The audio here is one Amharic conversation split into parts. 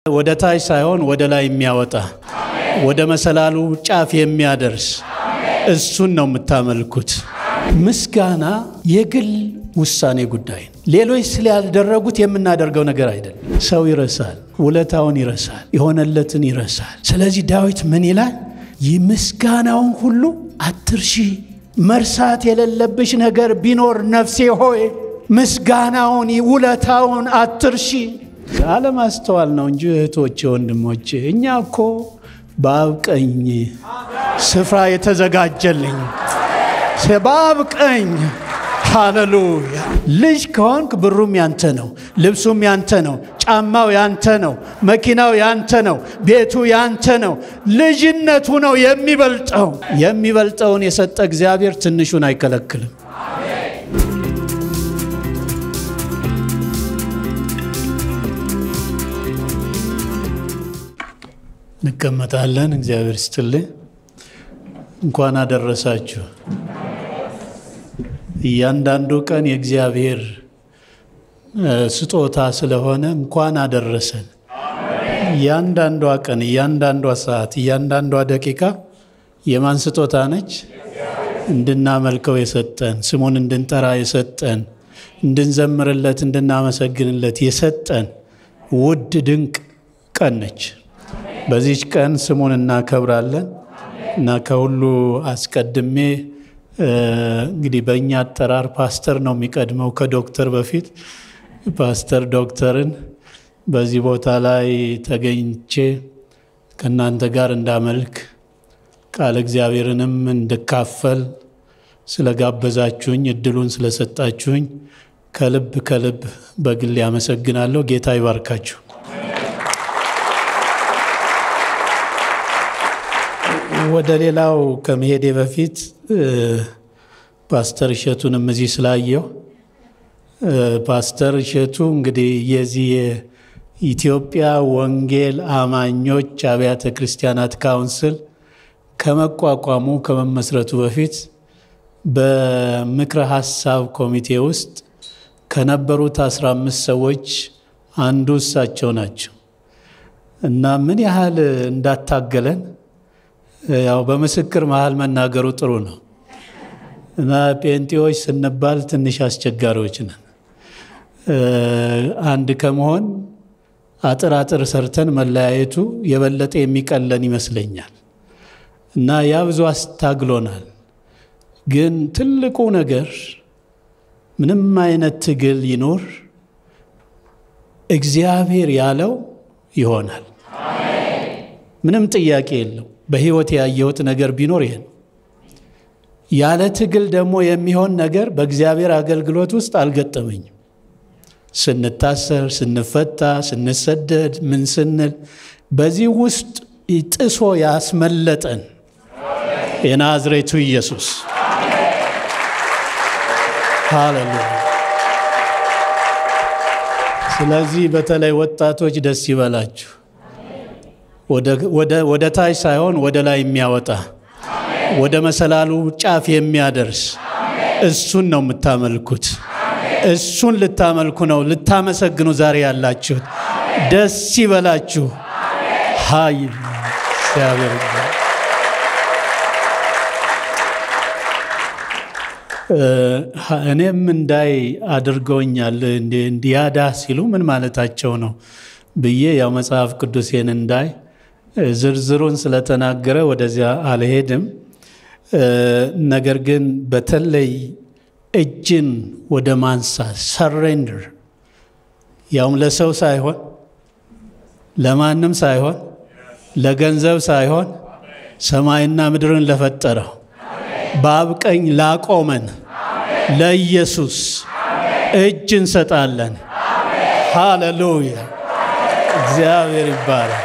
ወደ ታች ሳይሆን ወደ ላይ የሚያወጣ ወደ መሰላሉ ጫፍ የሚያደርስ እሱን ነው የምታመልኩት። ምስጋና የግል ውሳኔ ጉዳይ ነው። ሌሎች ስላልደረጉት የምናደርገው ነገር አይደለም። ሰው ይረሳል፣ ውለታውን ይረሳል፣ የሆነለትን ይረሳል። ስለዚህ ዳዊት ምን ይላል? ይህ ምስጋናውን ሁሉ አትርሺ። መርሳት የሌለብሽ ነገር ቢኖር ነፍሴ ሆይ ምስጋናውን ውለታውን አትርሺ። አለማስተዋል ነው እንጂ እህቶቼ፣ ወንድሞቼ እኛ እኮ በአብ ቀኝ ስፍራ የተዘጋጀልኝ በአብ ቀኝ ሃሌሉያ። ልጅ ከሆንክ ብሩም ያንተ ነው፣ ልብሱም ያንተ ነው፣ ጫማው ያንተ ነው፣ መኪናው ያንተ ነው፣ ቤቱ ያንተ ነው። ልጅነቱ ነው የሚበልጠው። የሚበልጠውን የሰጠ እግዚአብሔር ትንሹን አይከለክልም። እንቀመጣለን። እግዚአብሔር ስትልኝ እንኳን አደረሳችሁ። እያንዳንዱ ቀን የእግዚአብሔር ስጦታ ስለሆነ እንኳን አደረሰን። እያንዳንዷ ቀን፣ እያንዳንዷ ሰዓት፣ እያንዳንዷ ደቂቃ የማን ስጦታ ነች? እንድናመልከው የሰጠን ስሙን እንድንጠራ የሰጠን እንድንዘምርለት እንድናመሰግንለት የሰጠን ውድ ድንቅ ቀን ነች። በዚች ቀን ስሙን እናከብራለን እና ከሁሉ አስቀድሜ እንግዲህ በእኛ አጠራር ፓስተር ነው የሚቀድመው ከዶክተር በፊት ፓስተር ዶክተርን በዚህ ቦታ ላይ ተገኝቼ ከእናንተ ጋር እንዳመልክ ቃል እግዚአብሔርንም እንድካፈል ስለጋበዛችሁኝ እድሉን ስለሰጣችሁኝ ከልብ ከልብ በግል ያመሰግናለሁ። ጌታ ይባርካችሁ። ወደ ሌላው ከመሄዴ በፊት ፓስተር እሸቱንም እዚህ ስላየው ፓስተር እሸቱ እንግዲህ የዚህ የኢትዮጵያ ወንጌል አማኞች አብያተ ክርስቲያናት ካውንስል ከመቋቋሙ ከመመስረቱ በፊት በምክረ ሀሳብ ኮሚቴ ውስጥ ከነበሩት 15 ሰዎች አንዱ እሳቸው ናቸው እና ምን ያህል እንዳታገለን ያው በምስክር መሀል መናገሩ ጥሩ ነው እና ጴንጤዎች ስንባል ትንሽ አስቸጋሪዎች ነን። አንድ ከመሆን አጥር አጥር ሰርተን መለያየቱ የበለጠ የሚቀለን ይመስለኛል እና ያ ብዙ አስታግሎናል። ግን ትልቁ ነገር ምንም አይነት ትግል ይኖር እግዚአብሔር ያለው ይሆናል። ምንም ጥያቄ የለው። በሕይወት ያየሁት ነገር ቢኖር ይሄ ነው። ያለ ትግል ደግሞ የሚሆን ነገር በእግዚአብሔር አገልግሎት ውስጥ አልገጠመኝም። ስንታሰር፣ ስንፈታ፣ ስንሰደድ፣ ምን ስንል በዚህ ውስጥ ጥሶ ያስመለጠን የናዝሬቱ ኢየሱስ ሃሌሉያ። ስለዚህ በተለይ ወጣቶች ደስ ይበላችሁ። ወደ ታች ሳይሆን ወደ ላይ የሚያወጣ ወደ መሰላሉ ጫፍ የሚያደርስ እሱን ነው የምታመልኩት። እሱን ልታመልኩ ነው ልታመሰግኑ ዛሬ ያላችሁት። ደስ ይበላችሁ። ሀይል እግዚአብሔር እኔም እንዳይ አድርገውኛል። እንዲያዳ ሲሉ ምን ማለታቸው ነው ብዬ ያው መጽሐፍ ቅዱሴን እንዳይ ዝርዝሩን ስለተናገረ ወደዚያ አልሄድም። ነገር ግን በተለይ እጅን ወደ ማንሳት ሰሬንደር፣ ያውም ለሰው ሳይሆን ለማንም ሳይሆን ለገንዘብ ሳይሆን ሰማይና ምድርን ለፈጠረው በአብ ቀኝ ላቆመን ለኢየሱስ እጅ እንሰጣለን። ሃሌሉያ! እግዚአብሔር ይባላል።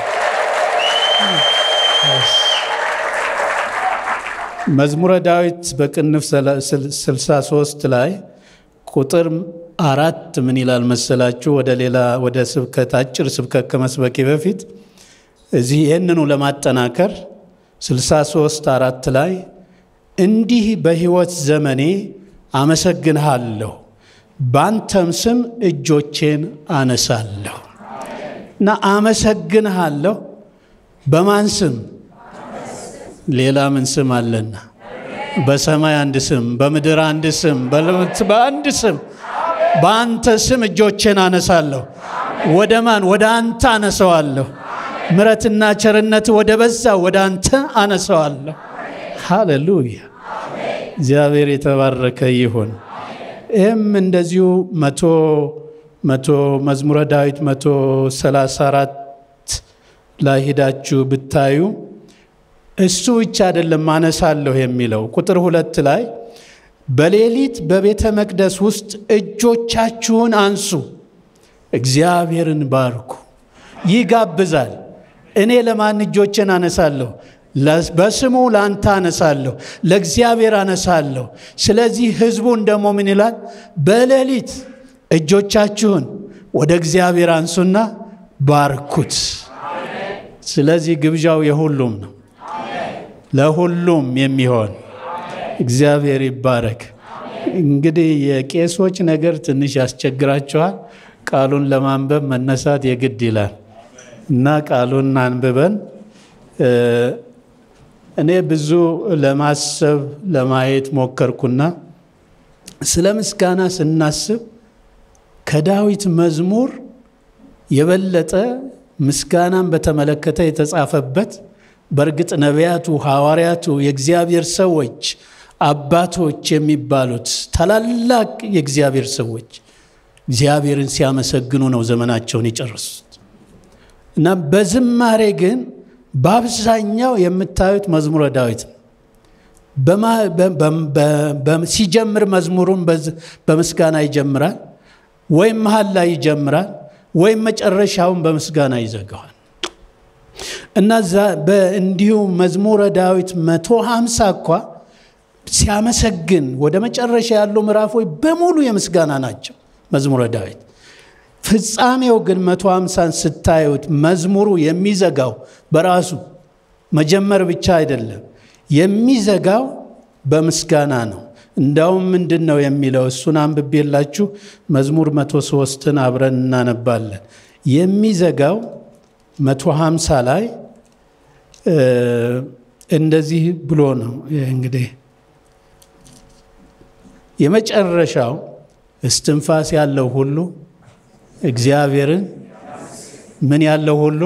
መዝሙረ ዳዊት በቅንፍ 63 ላይ ቁጥር አራት ምን ይላል መሰላችሁ? ወደ ሌላ ወደ ስብከት አጭር ስብከት ከመስበኬ በፊት እዚህ ይህንኑ ለማጠናከር 63 አራት ላይ እንዲህ በሕይወት ዘመኔ አመሰግንሃለሁ፣ ባንተም ስም እጆቼን አነሳለሁ። እና አመሰግንሃለሁ። በማን ስም? ሌላ ምን ስም አለና? በሰማይ አንድ ስም፣ በምድር አንድ ስም፣ በአንድ ስም በአንተ ስም እጆቼን አነሳለሁ። ወደ ማን? ወደ አንተ አነሰዋለሁ። ምረትና ቸርነት ወደ በዛ ወደ አንተ አነሰዋለሁ። ሃሌሉያ! እግዚአብሔር የተባረከ ይሁን። ይህም እንደዚሁ መቶ መቶ መዝሙረ ዳዊት መቶ ሰላሳ አራት ላይ ሂዳችሁ ብታዩ እሱ ብቻ አይደለም አነሳለሁ የሚለው ቁጥር ሁለት ላይ በሌሊት በቤተ መቅደስ ውስጥ እጆቻችሁን አንሱ፣ እግዚአብሔርን ባርኩ። ይጋብዛል። እኔ ለማን እጆችን አነሳለሁ? በስሙ ለአንተ አነሳለሁ፣ ለእግዚአብሔር አነሳለሁ። ስለዚህ ህዝቡን ደግሞ ምን ይላል? በሌሊት እጆቻችሁን ወደ እግዚአብሔር አንሱና ባርኩት። ስለዚህ ግብዣው የሁሉም ነው፣ ለሁሉም የሚሆን እግዚአብሔር ይባረክ። እንግዲህ የቄሶች ነገር ትንሽ ያስቸግራቸዋል። ቃሉን ለማንበብ መነሳት የግድ ይላል እና ቃሉን አንብበን እኔ ብዙ ለማሰብ ለማየት ሞከርኩና ስለ ምስጋና ስናስብ ከዳዊት መዝሙር የበለጠ ምስጋናን በተመለከተ የተጻፈበት በእርግጥ ነቢያቱ፣ ሐዋርያቱ፣ የእግዚአብሔር ሰዎች አባቶች የሚባሉት ታላላቅ የእግዚአብሔር ሰዎች እግዚአብሔርን ሲያመሰግኑ ነው ዘመናቸውን የጨረሱት እና በዝማሬ ግን በአብዛኛው የምታዩት መዝሙረ ዳዊት ነው። ሲጀምር መዝሙሩን በምስጋና ይጀምራል፣ ወይም መሀል ላይ ይጀምራል፣ ወይም መጨረሻውን በምስጋና ይዘጋዋል። እና እንዲሁ መዝሙረ ዳዊት መቶ ሀምሳ እኳ ሲያመሰግን ወደ መጨረሻ ያሉ ምዕራፎች በሙሉ የምስጋና ናቸው መዝሙረ ዳዊት። ፍጻሜው ግን መቶ ሀምሳን ስታዩት መዝሙሩ የሚዘጋው በራሱ መጀመር ብቻ አይደለም፣ የሚዘጋው በምስጋና ነው። እንዳውም ምንድን ነው የሚለው? እሱን አንብቤላችሁ መዝሙር መቶ ሶስትን አብረን እናነባለን። የሚዘጋው መቶ ሀምሳ ላይ እንደዚህ ብሎ ነው እንግዲህ የመጨረሻው እስትንፋስ ያለው ሁሉ እግዚአብሔርን ምን ያለው ሁሉ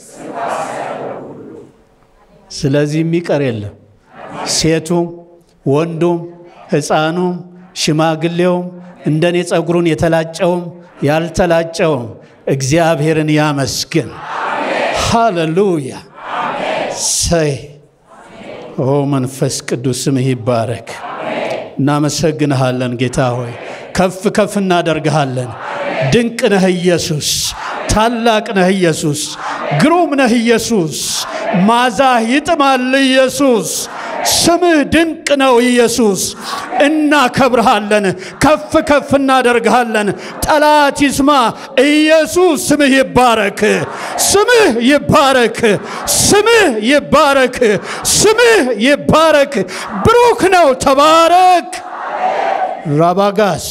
ስለዚህ የሚቀር የለም። ሴቱም፣ ወንዱም፣ ሕፃኑም፣ ሽማግሌውም እንደኔ ጸጉሩን የተላጨውም ያልተላጨውም እግዚአብሔርን ያመስግን። ሃሌሉያ ሰይ ኦ መንፈስ ቅዱስ ስምህ ይባረክ። እናመሰግንሃለን ጌታ ሆይ ከፍ ከፍ እናደርግሃለን። ድንቅ ነህ ኢየሱስ፣ ታላቅ ነህ ኢየሱስ፣ ግሩም ነህ ኢየሱስ፣ ማዛህ ይጥማል ኢየሱስ፣ ስምህ ድንቅ ነው ኢየሱስ። እናከብርሃለን፣ ከፍ ከፍ እናደርግሃለን። ጠላት ይስማ፣ ኢየሱስ ስምህ ይባረክ፣ ስምህ ይባረክ፣ ስምህ ይባረክ፣ ስምህ ይባረክ። ብሩክ ነው፣ ተባረክ። ራባጋስ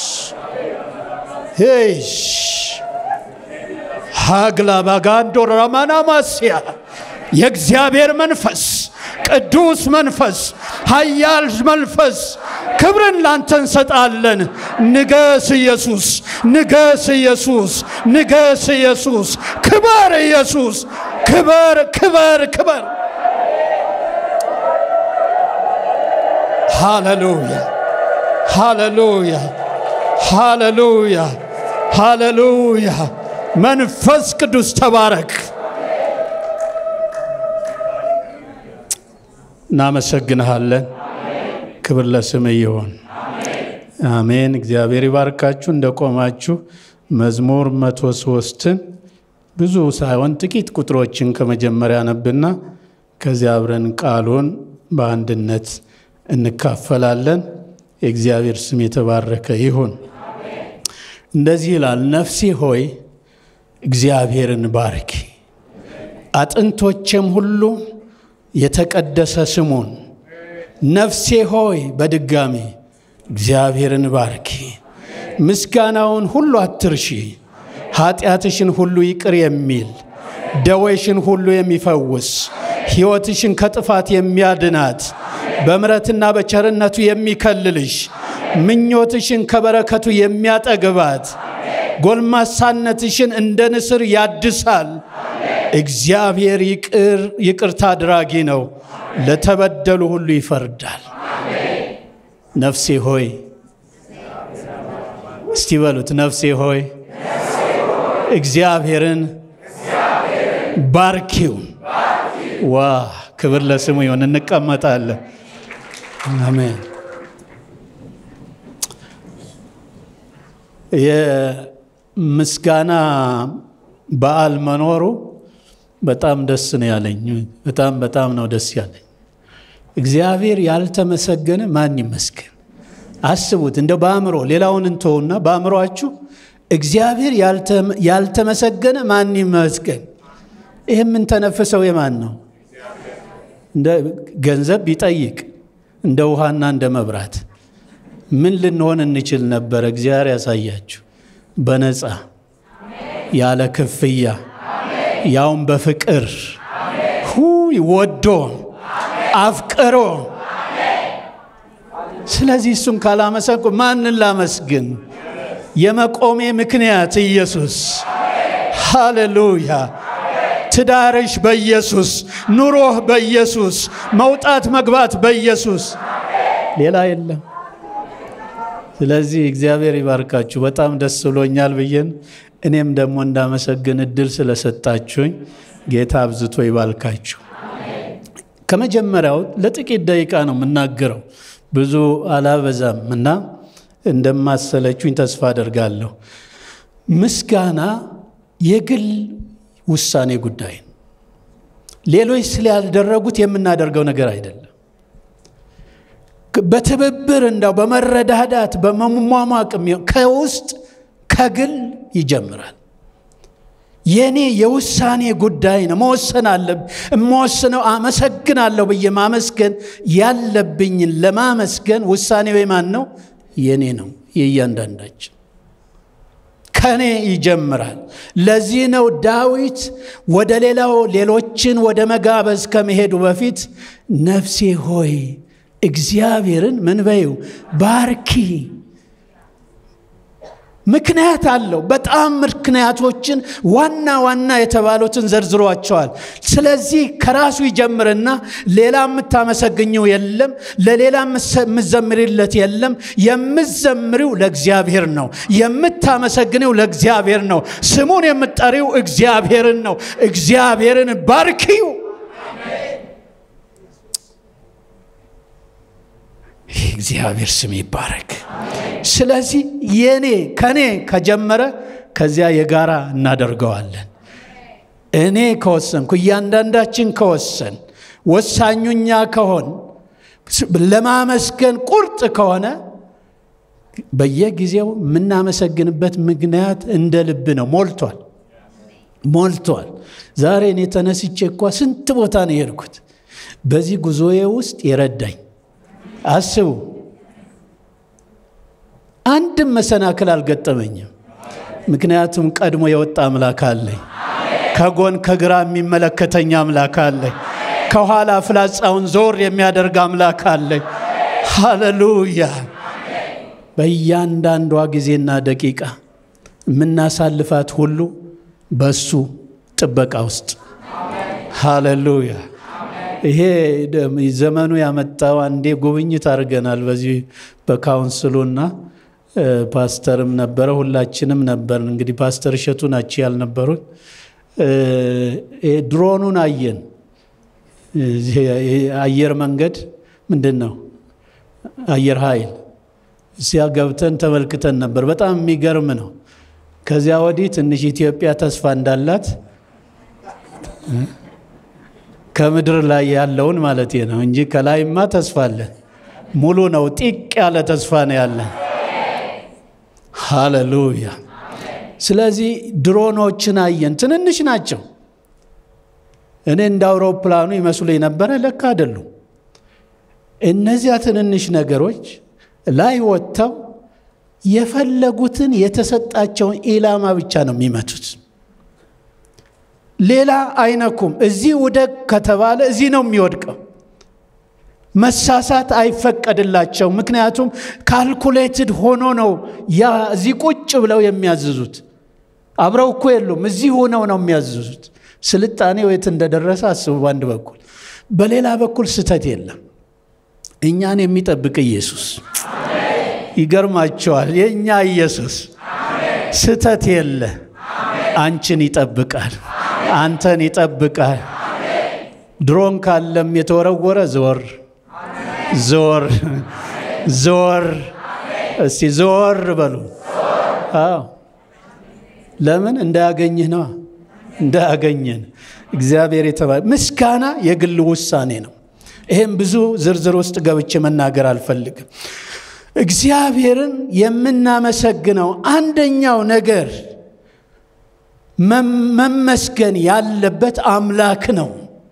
ሄሽ ሀግላ ባጋንዶ ራማናማስያ የእግዚአብሔር መንፈስ ቅዱስ መንፈስ ኃያል መንፈስ ክብርን ላንተ እንሰጣለን። ንገስ ኢየሱስ፣ ንገስ ኢየሱስ፣ ንገስ ኢየሱስ፣ ክበር ኢየሱስ፣ ክበር ክበር ክበር። ሃሌሉያ ሃሌሉያ ሃሌሉያ ሃሌሉያ። መንፈስ ቅዱስ ተባረክ። እናመሰግንሃለን። ክብር ለስም ይሆን። አሜን። እግዚአብሔር ይባርካችሁ። እንደቆማችሁ መዝሙር መቶ ሶስትን ብዙ ሳይሆን ጥቂት ቁጥሮችን ከመጀመሪያ ነብና ከዚያ አብረን ቃሉን በአንድነት እንካፈላለን። የእግዚአብሔር ስም የተባረከ ይሁን። እንደዚህ ይላል፣ ነፍሴ ሆይ እግዚአብሔርን ባርኪ፣ አጥንቶቼም ሁሉ የተቀደሰ ስሙን። ነፍሴ ሆይ በድጋሚ እግዚአብሔርን ባርኪ፣ ምስጋናውን ሁሉ አትርሺ፣ ኃጢአትሽን ሁሉ ይቅር የሚል ደዌሽን ሁሉ የሚፈውስ ሕይወትሽን ከጥፋት የሚያድናት በምረትና በቸርነቱ የሚከልልሽ ምኞትሽን ከበረከቱ የሚያጠግባት ጎልማሳነትሽን እንደ ንስር ያድሳል። እግዚአብሔር ይቅርታ አድራጊ ነው፣ ለተበደሉ ሁሉ ይፈርዳል። ነፍሴ ሆይ እስቲ በሉት፣ ነፍሴ ሆይ እግዚአብሔርን ባርኪው። ዋ ክብር ለስሙ ይሁን። እንቀመጣለን። አሜን። የምስጋና በዓል መኖሩ በጣም ደስ ነው ያለኝ። በጣም በጣም ነው ደስ ያለኝ። እግዚአብሔር ያልተመሰገነ ማን ይመስገን? አስቡት እንደው በአእምሮ ሌላውን እንተውና በአእምሯችሁ እግዚአብሔር ያልተመሰገነ ማን ይመስገን? ይህ የምንተነፍሰው የማን ነው? እንደ ገንዘብ ቢጠይቅ እንደ ውሃና እንደ መብራት ምን ልንሆን እንችል ነበር? እግዚአብሔር ያሳያችሁ። በነፃ ያለ ክፍያ ያውም በፍቅር ሁ ወዶ አፍቅሮ ስለዚህ እሱን ካላመሰንኩ ማንን ላመስግን? የመቆሜ ምክንያት ኢየሱስ። ሃሌሉያ። ትዳርሽ በኢየሱስ፣ ኑሮህ በኢየሱስ፣ መውጣት መግባት በኢየሱስ፣ ሌላ የለም። ስለዚህ እግዚአብሔር ይባርካችሁ። በጣም ደስ ብሎኛል ብዬን እኔም ደግሞ እንዳመሰግን እድል ስለሰጣችሁኝ ጌታ አብዝቶ ይባርካችሁ። ከመጀመሪያው ለጥቂት ደቂቃ ነው የምናገረው፣ ብዙ አላበዛም እና እንደማሰለችሁኝ ተስፋ አደርጋለሁ። ምስጋና የግል ውሳኔ ጉዳይ ነው። ሌሎች ስላልደረጉት የምናደርገው ነገር አይደለም። በትብብር እንዳው በመረዳዳት በመሟሟቅ ከውስጥ ከግል ይጀምራል። የእኔ የውሳኔ ጉዳይ ነው። መወሰን አለብኝ። የምወስነው አመሰግናለሁ ብዬ ማመስገን ያለብኝን ለማመስገን ውሳኔው የማን ነው? የእኔ ነው፣ የእያንዳንዳችን ከኔ ይጀምራል። ለዚህ ነው ዳዊት ወደ ሌላው ሌሎችን ወደ መጋበዝ ከመሄዱ በፊት ነፍሴ ሆይ እግዚአብሔርን ምን በይው ባርኪ። ምክንያት አለው። በጣም ምክንያቶችን ዋና ዋና የተባሉትን ዘርዝሯቸዋል። ስለዚህ ከራሱ ይጀምርና ሌላ የምታመሰግኘው የለም፣ ለሌላ የምዘምርለት የለም። የምዘምሪው ለእግዚአብሔር ነው። የምታመሰግነው ለእግዚአብሔር ነው። ስሙን የምጠሪው እግዚአብሔርን ነው። እግዚአብሔርን ባርኪው። እግዚአብሔር ስም ይባረክ። ስለዚህ የኔ ከኔ ከጀመረ ከዚያ የጋራ እናደርገዋለን። እኔ ከወሰንኩ እያንዳንዳችን ከወሰን ወሳኙኛ ከሆን ለማመስገን ቁርጥ ከሆነ በየጊዜው የምናመሰግንበት ምክንያት እንደ ልብ ነው። ሞልቷል ሞልቷል። ዛሬ እኔ ተነስቼ እኳ ስንት ቦታ ነው የሄድኩት። በዚህ ጉዞዬ ውስጥ የረዳኝ አስቡ። አንድም መሰናክል አልገጠመኝም። ምክንያቱም ቀድሞ የወጣ አምላክ አለኝ። ከጎን ከግራ የሚመለከተኝ አምላክ አለኝ። ከኋላ ፍላጻውን ዞር የሚያደርግ አምላክ አለኝ። ሃሌሉያ። በእያንዳንዷ ጊዜና ደቂቃ የምናሳልፋት ሁሉ በሱ ጥበቃ ውስጥ ሃሌሉያ። ይሄ ዘመኑ ያመጣው አንዴ ጉብኝት አድርገናል። በዚህ በካውንስሉና ፓስተርም ነበረ፣ ሁላችንም ነበር። እንግዲህ ፓስተር እሸቱ ናቸው ያልነበሩት። ድሮኑን አየን። አየር መንገድ ምንድን ነው አየር ኃይል እዚያ ገብተን ተመልክተን ነበር። በጣም የሚገርም ነው። ከዚያ ወዲህ ትንሽ ኢትዮጵያ ተስፋ እንዳላት ከምድር ላይ ያለውን ማለት ነው እንጂ ከላይማ ተስፋ አለን። ሙሉ ነው። ጢቅ ያለ ተስፋ ነው ያለን። ሃሌሉያ። ስለዚህ ድሮኖችን አየን። ትንንሽ ናቸው። እኔ እንደ አውሮፕላኑ ይመስሉኝ ነበረ። ለካ አይደሉም። እነዚያ ትንንሽ ነገሮች ላይ ወጥተው የፈለጉትን የተሰጣቸውን ኢላማ ብቻ ነው የሚመቱት። ሌላ አይነኩም። እዚህ ውደቅ ከተባለ እዚህ ነው የሚወድቀው። መሳሳት አይፈቀድላቸው። ምክንያቱም ካልኩሌትድ ሆኖ ነው ያ እዚህ ቁጭ ብለው የሚያዝዙት። አብረው እኮ የሉም፣ እዚህ ሆነው ነው የሚያዝዙት። ስልጣኔው የት እንደደረሰ አስቡ በአንድ በኩል፣ በሌላ በኩል ስተት የለም። እኛን የሚጠብቅ ኢየሱስ ይገርማቸዋል። የእኛ ኢየሱስ ስተት የለ፣ አንቺን ይጠብቃል፣ አንተን ይጠብቃል። ድሮን ካለም የተወረወረ ዘወር ዘወር ዘወር፣ እስቲ ዘወር በሉ። አዎ ለምን እንዳያገኝህ ነዋ፣ እንዳያገኘን እግዚአብሔር የተባለ ምስጋና የግል ውሳኔ ነው። ይህም ብዙ ዝርዝር ውስጥ ገብቼ መናገር አልፈልግም። እግዚአብሔርን የምናመሰግነው አንደኛው ነገር መመስገን ያለበት አምላክ ነው።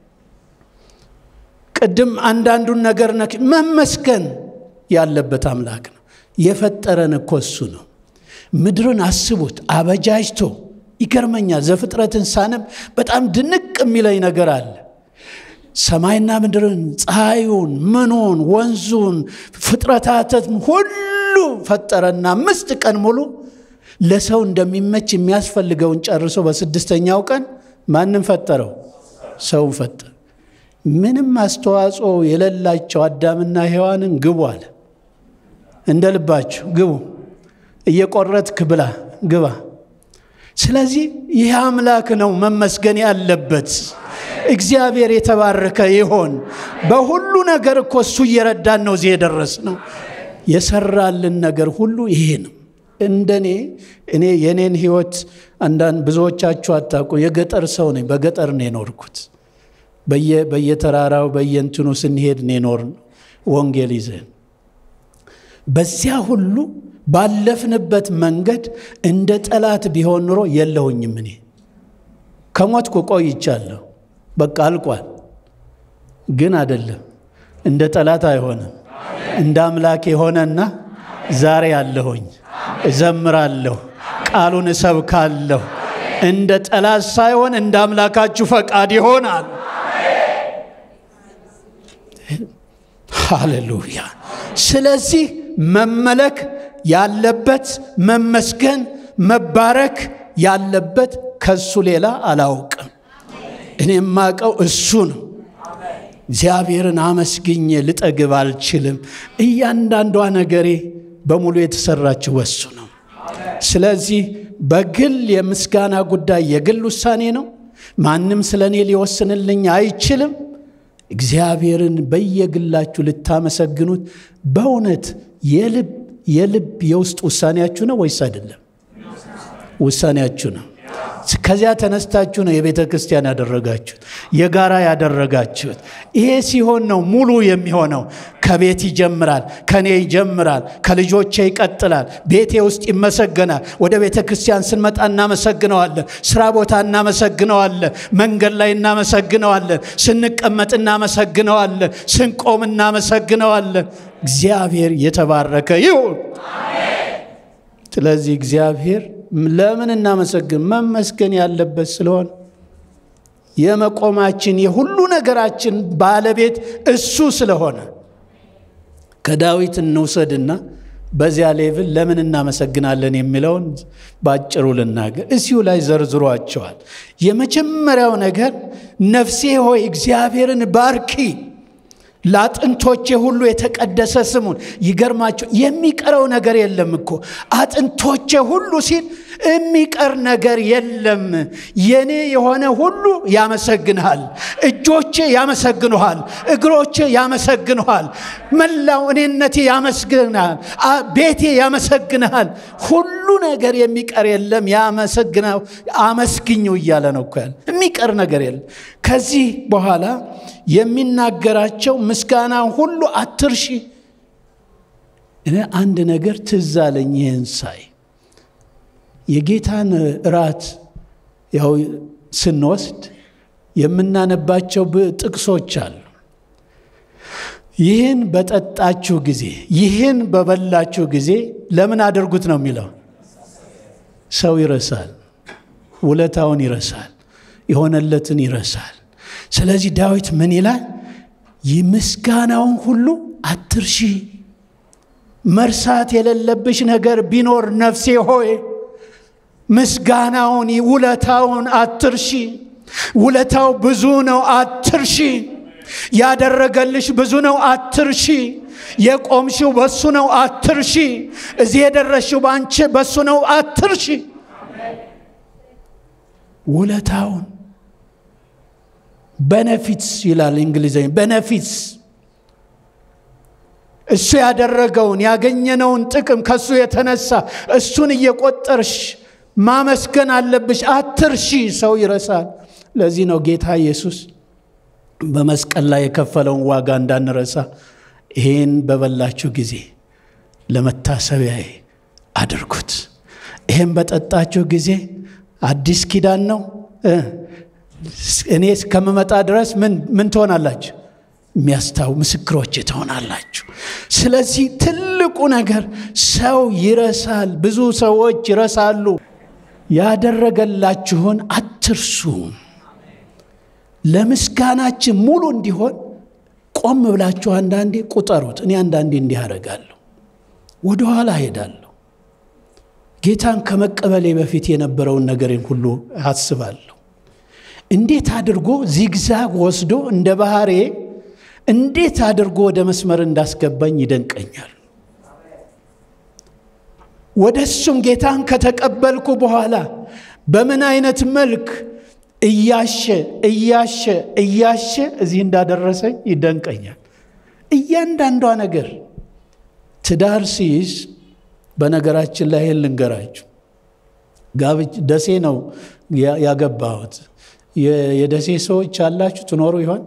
ቅድም አንዳንዱን ነገር ነክ መመስገን ያለበት አምላክ ነው። የፈጠረን እኮ እሱ ነው። ምድርን አስቡት አበጃጅቶ ይገርመኛል። ዘፍጥረትን ሳነብ በጣም ድንቅ የሚለኝ ነገር አለ። ሰማይና ምድርን፣ ፀሐዩን፣ ምኑን፣ ወንዙን፣ ፍጥረታትን ሁሉ ፈጠረና አምስት ቀን ሙሉ ለሰው እንደሚመች የሚያስፈልገውን ጨርሶ በስድስተኛው ቀን ማንም ፈጠረው? ሰውን ፈጠረ። ምንም አስተዋጽኦ የሌላቸው አዳምና ሔዋንን ግቡ አለ። እንደ ልባችሁ ግቡ፣ እየቆረጥክ ብላ ግባ። ስለዚህ ይህ አምላክ ነው መመስገን ያለበት። እግዚአብሔር የተባረከ ይሆን። በሁሉ ነገር እኮ እሱ እየረዳን ነው እዚህ የደረስ ነው። የሰራልን ነገር ሁሉ ይሄ ነው። እንደኔ እኔ የኔን ህይወት አንዳንድ ብዙዎቻችሁ አታውቁ። የገጠር ሰው ነኝ። በገጠር ነው የኖርኩት። በየተራራው በየንትኑ ስንሄድ ነው የኖርን ወንጌል ይዘን። በዚያ ሁሉ ባለፍንበት መንገድ እንደ ጠላት ቢሆን ኑሮ የለሁኝም። እኔ ከሞትኩ ቆይቻለሁ። በቃ አልቋል። ግን አይደለም፣ እንደ ጠላት አይሆንም። እንደ አምላክ የሆነና ዛሬ አለሁኝ፣ እዘምራለሁ፣ ቃሉን እሰብካለሁ። እንደ ጠላት ሳይሆን እንደ አምላካችሁ ፈቃድ ይሆናል። ሃሌሉያ። ስለዚህ መመለክ ያለበት መመስገን፣ መባረክ ያለበት ከሱ ሌላ አላውቅም። እኔ የማውቀው እሱ ነው። እግዚአብሔርን አመስግኜ ልጠግብ አልችልም። እያንዳንዷ ነገሬ በሙሉ የተሰራችው በሱ ነው። ስለዚህ በግል የምስጋና ጉዳይ የግል ውሳኔ ነው። ማንም ስለ እኔ ሊወስንልኝ አይችልም። እግዚአብሔርን በየግላችሁ ልታመሰግኑት በእውነት የልብ የልብ የውስጥ ውሳኔያችሁ ነው ወይስ አይደለም? ውሳኔያችሁ ነው። ከዚያ ተነስታችሁ ነው የቤተ ክርስቲያን ያደረጋችሁት፣ የጋራ ያደረጋችሁት። ይሄ ሲሆን ነው ሙሉ የሚሆነው። ከቤት ይጀምራል፣ ከኔ ይጀምራል፣ ከልጆቼ ይቀጥላል፣ ቤቴ ውስጥ ይመሰገናል። ወደ ቤተ ክርስቲያን ስንመጣ እናመሰግነዋለን፣ ስራ ቦታ እናመሰግነዋለን፣ መንገድ ላይ እናመሰግነዋለን፣ ስንቀመጥ እናመሰግነዋለን፣ ስንቆም እናመሰግነዋለን። እግዚአብሔር የተባረከ ይሁን። ስለዚህ እግዚአብሔር ለምን እናመሰግን? መመስገን ያለበት ስለሆነ የመቆማችን የሁሉ ነገራችን ባለቤት እሱ ስለሆነ ከዳዊት እንውሰድና በዚያ ሌቭል ለምን እናመሰግናለን የሚለውን ባጭሩ ልናገር። እዚሁ ላይ ዘርዝሯቸዋል። የመጀመሪያው ነገር ነፍሴ ሆይ እግዚአብሔርን ባርኪ ለአጥንቶቼ ሁሉ የተቀደሰ ስሙን። ይገርማቸው የሚቀረው ነገር የለም እኮ አጥንቶቼ ሁሉ ሲል የሚቀር ነገር የለም። የኔ የሆነ ሁሉ ያመሰግንሃል። እጆቼ ያመሰግኑሃል፣ እግሮቼ ያመሰግኑሃል፣ መላው እኔነቴ ያመስግንሃል፣ ቤቴ ያመሰግንሃል። ሁሉ ነገር የሚቀር የለም። ያመሰግናው አመስግኙ እያለ ነው እኮ ያለ የሚቀር ነገር የለም። ከዚህ በኋላ የሚናገራቸው ምስጋና ሁሉ አትርሺ። እኔ አንድ ነገር ትዝ አለኝ ይህን ሳይ የጌታን እራት ያው ስንወስድ የምናነባቸው ጥቅሶች አሉ። ይህን በጠጣችሁ ጊዜ ይህን በበላችሁ ጊዜ ለምን አድርጉት ነው የሚለው። ሰው ይረሳል፣ ውለታውን ይረሳል፣ የሆነለትን ይረሳል። ስለዚህ ዳዊት ምን ይላል? ይህ ምስጋናውን ሁሉ አትርሺ። መርሳት የሌለብሽ ነገር ቢኖር ነፍሴ ሆይ ምስጋናውን ውለታውን አትርሺ። ውለታው ብዙ ነው፣ አትርሺ። ያደረገልሽ ብዙ ነው፣ አትርሺ። የቆምሽው በሱ ነው፣ አትርሺ። እዚህ የደረስሽው በአንቺ በሱ ነው፣ አትርሺ። ውለታውን በነፊትስ ይላል እንግሊዝኛ በነፊትስ እሱ ያደረገውን ያገኘነውን ጥቅም ከሱ የተነሳ እሱን እየቆጠርሽ ማመስገን አለብሽ። አትርሺ። ሰው ይረሳል። ለዚህ ነው ጌታ ኢየሱስ በመስቀል ላይ የከፈለውን ዋጋ እንዳንረሳ ይህን በበላችሁ ጊዜ ለመታሰቢያዬ አድርጉት። ይህን በጠጣችሁ ጊዜ አዲስ ኪዳን ነው። እኔ እስከምመጣ ድረስ ምን ትሆናላችሁ? የሚያስታው ምስክሮች ትሆናላችሁ። ስለዚህ ትልቁ ነገር ሰው ይረሳል። ብዙ ሰዎች ይረሳሉ። ያደረገላችሁን አትርሱ። ለምስጋናችን ሙሉ እንዲሆን ቆም ብላችሁ አንዳንዴ ቁጠሩት። እኔ አንዳንዴ እንዲህ አደርጋለሁ፣ ወደኋላ ሄዳለሁ። ጌታን ከመቀበሌ በፊት የነበረውን ነገሬን ሁሉ አስባለሁ። እንዴት አድርጎ ዚግዛግ ወስዶ እንደ ባህሬ እንዴት አድርጎ ወደ መስመር እንዳስገባኝ ይደንቀኛል። ወደ እሱም ጌታን ከተቀበልኩ በኋላ በምን አይነት መልክ እያሸ እያሸ እያሸ እዚህ እንዳደረሰኝ ይደንቀኛል። እያንዳንዷ ነገር ትዳር ሲይዝ፣ በነገራችን ላይ ይህን ልንገራችሁ፣ ደሴ ነው ያገባሁት። የደሴ ሰዎች አላችሁ ትኖሩ ይሆን?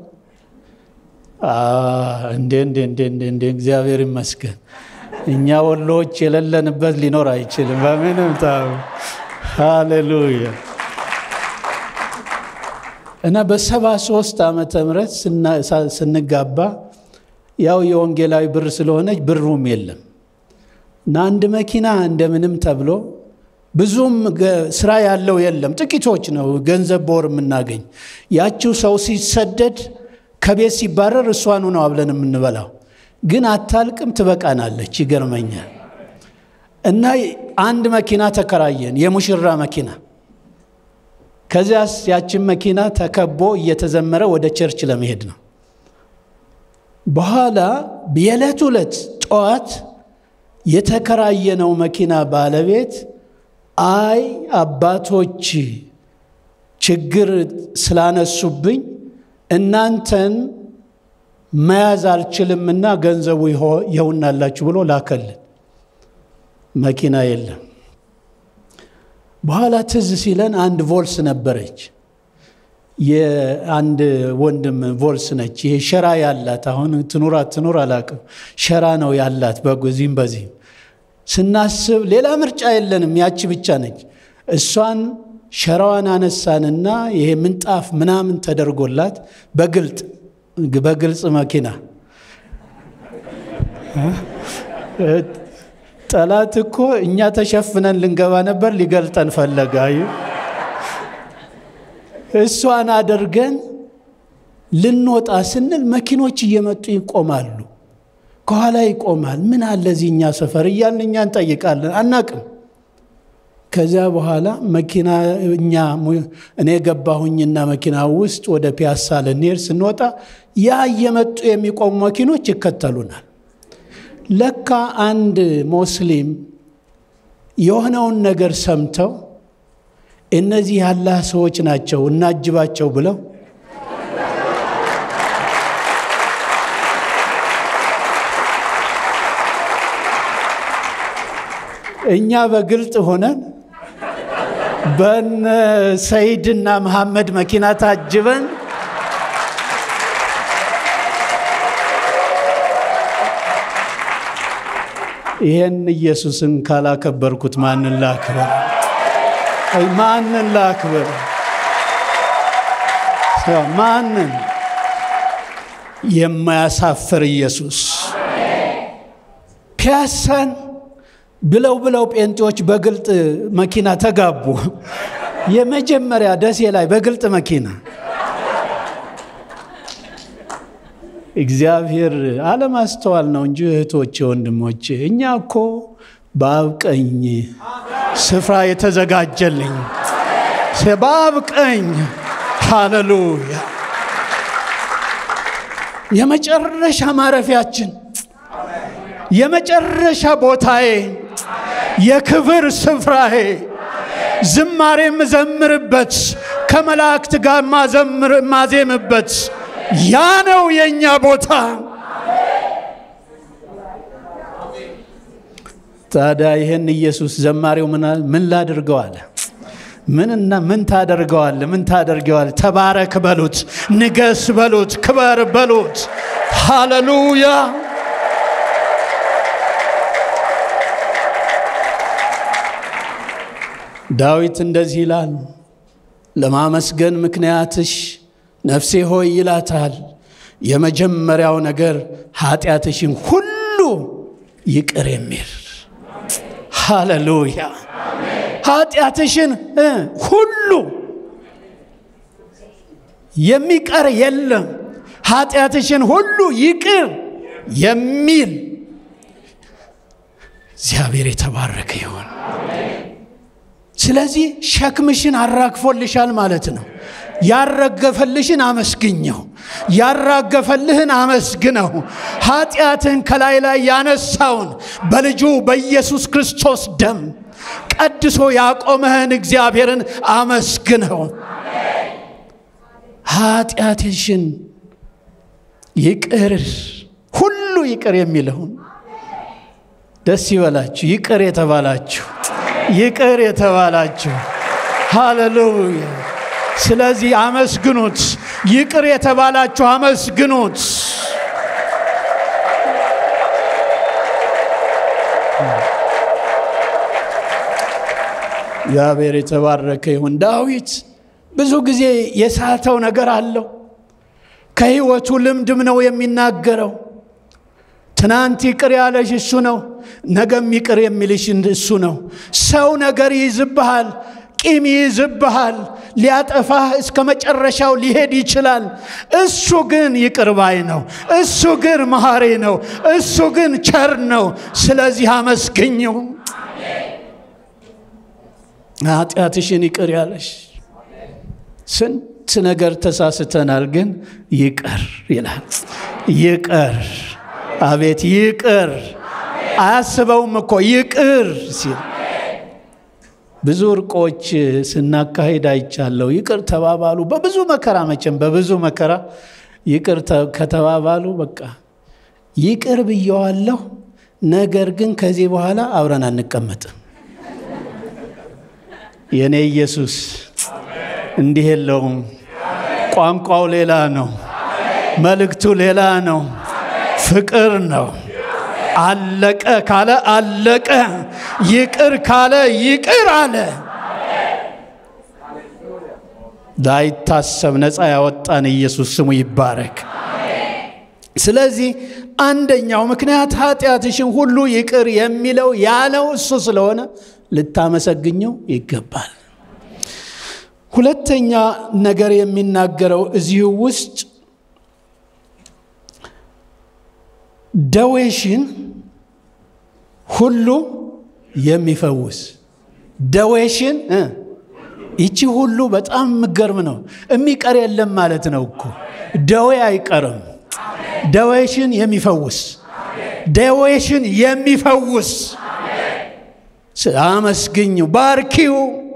እንዴ እንዴ እንዴ እንዴ! እግዚአብሔር ይመስገን። እኛ ወሎዎች የሌለንበት ሊኖር አይችልም። በምንም ታ ሃሌሉያ። እና በሰባ ሶስት ዓመተ ምህረት ስንጋባ ያው የወንጌላዊ ብር ስለሆነች ብሩም የለም እና አንድ መኪና እንደምንም ተብሎ ብዙም ስራ ያለው የለም፣ ጥቂቶች ነው ገንዘብ በወር የምናገኝ። ያችው ሰው ሲሰደድ ከቤት ሲባረር እሷኑ ነው አብለን የምንበላው፣ ግን አታልቅም፣ ትበቃናለች። ይገርመኛል። እና አንድ መኪና ተከራየን፣ የሙሽራ መኪና። ከዚያስ ያችን መኪና ተከቦ እየተዘመረ ወደ ቸርች ለመሄድ ነው። በኋላ የዕለት ዕለት ጠዋት የተከራየነው መኪና ባለቤት አይ አባቶች ችግር ስላነሱብኝ እናንተን መያዝ አልችልምና ገንዘቡ ይኸውናላችሁ ብሎ ላከልን። መኪና የለም። በኋላ ትዝ ሲለን አንድ ቮልስ ነበረች። የአንድ ወንድም ቮልስ ነች። ይሄ ሸራ ያላት አሁን ትኑር አትኑር አላቅም። ሸራ ነው ያላት በዚህም በዚህም ስናስብ ሌላ ምርጫ የለንም፣ ያቺ ብቻ ነች። እሷን ሸራዋን አነሳንና ይሄ ምንጣፍ ምናምን ተደርጎላት በግልጥ በግልጽ መኪና ጠላት እኮ እኛ ተሸፍነን ልንገባ ነበር፣ ሊገልጠን ፈለገ። እሷን አድርገን ልንወጣ ስንል መኪኖች እየመጡ ይቆማሉ። ከኋላ ይቆማል። ምን አለ እዚህ እኛ ሰፈር እያልን እኛ እንጠይቃለን፣ አናቅም። ከዚያ በኋላ መኪና እኛ እኔ ገባሁኝና መኪና ውስጥ ወደ ፒያሳ ልንሄድ ስንወጣ ያ እየመጡ የሚቆሙ መኪኖች ይከተሉናል። ለካ አንድ ሙስሊም የሆነውን ነገር ሰምተው እነዚህ ያላህ ሰዎች ናቸው እናጅባቸው ብለው እኛ በግልጥ ሆነን በነ ሰይድና መሐመድ መኪና ታጅበን ይሄን ኢየሱስን ካላከበርኩት ማንን ላክበር? ማንን ላክበር? ማንን? የማያሳፍር ኢየሱስ ፒያሳን ብለው ብለው ጴንጤዎች በግልጥ መኪና ተጋቡ። የመጀመሪያ ደሴ ላይ በግልጥ መኪና እግዚአብሔር አለማስተዋል ነው እንጂ እህቶቼ፣ ወንድሞቼ እኛ እኮ በአብ ቀኝ ስፍራ የተዘጋጀልኝ በአብ ቀኝ ሃሌሉያ የመጨረሻ ማረፊያችን የመጨረሻ ቦታዬ የክብር ስፍራዬ ዝማሬ የምዘምርበት ከመላእክት ጋር ማዜምበት ያ ነው የእኛ ቦታ። ታዲያ ይህን ኢየሱስ ዘማሪው ምን ላድርገው አለ። ምንና ምን ታደርገዋል? ምን ታደርገዋል? ተባረክ በሉት፣ ንገስ በሉት፣ ክበር በሉት። ሃሌሉያ ዳዊት እንደዚህ ይላል፣ ለማመስገን ምክንያትሽ ነፍሴ ሆይ ይላታል። የመጀመሪያው ነገር ኃጢአትሽን ሁሉ ይቅር የሚል ሃሌሉያ። ኃጢአትሽን ሁሉ የሚቀር የለም። ኃጢአትሽን ሁሉ ይቅር የሚል እግዚአብሔር የተባረከ ይሆን። ስለዚህ ሸክምሽን አራግፎልሻል ማለት ነው። ያረገፈልሽን አመስግኘው፣ ያራገፈልህን አመስግነው። ኃጢአትህን ከላይ ላይ ያነሳውን በልጁ በኢየሱስ ክርስቶስ ደም ቀድሶ ያቆመህን እግዚአብሔርን አመስግነው። ኃጢአትሽን ይቅር ሁሉ ይቅር የሚለውን ደስ ይበላችሁ። ይቅር የተባላችሁ ይቅር የተባላችሁ ሃሌሉያ። ስለዚህ አመስግኑት። ይቅር የተባላችሁ አመስግኑት። እግዚአብሔር የተባረከ ይሁን። ዳዊት ብዙ ጊዜ የሳተው ነገር አለው። ከሕይወቱ ልምድም ነው የሚናገረው። ትናንት ይቅር ያለሽ እሱ ነው፣ ነገም ይቅር የሚልሽ እሱ ነው። ሰው ነገር ይይዝብሃል፣ ቂም ይይዝብሃል፣ ሊያጠፋህ እስከ መጨረሻው ሊሄድ ይችላል። እሱ ግን ይቅር ባይ ነው። እሱ ግን መሐሪ ነው። እሱ ግን ቸር ነው። ስለዚህ አመስግኘው። ኃጢአትሽን ይቅር ያለሽ ስንት ነገር ተሳስተናል፣ ግን ይቅር ይላል። ይቅር አቤት ይቅር አያስበውም እኮ ይቅር ሲል ብዙ እርቆች ስናካሄድ አይቻለሁ። ይቅር ተባባሉ። በብዙ መከራ መቼም በብዙ መከራ ይቅር ከተባባሉ በቃ ይቅር ብየዋለሁ፣ ነገር ግን ከዚህ በኋላ አብረን አንቀመጥም። የእኔ ኢየሱስ እንዲህ የለውም። ቋንቋው ሌላ ነው፣ መልእክቱ ሌላ ነው። ፍቅር ነው። አለቀ ካለ አለቀ፣ ይቅር ካለ ይቅር አለ። ላይታሰብ ነፃ ያወጣን ኢየሱስ ስሙ ይባረክ። ስለዚህ አንደኛው ምክንያት ኃጢአትሽን ሁሉ ይቅር የሚለው ያለው እሱ ስለሆነ ልታመሰግኘው ይገባል። ሁለተኛ ነገር የሚናገረው እዚሁ ውስጥ ደዌሽን ሁሉ የሚፈውስ ደዌሽን ይቺ ሁሉ በጣም የምገርም ነው። የሚቀር የለም ማለት ነው እኮ ደዌ አይቀርም። ደዌሽን የሚፈውስ ደዌሽን የሚፈውስ አመስግኙ፣ ባርኪው።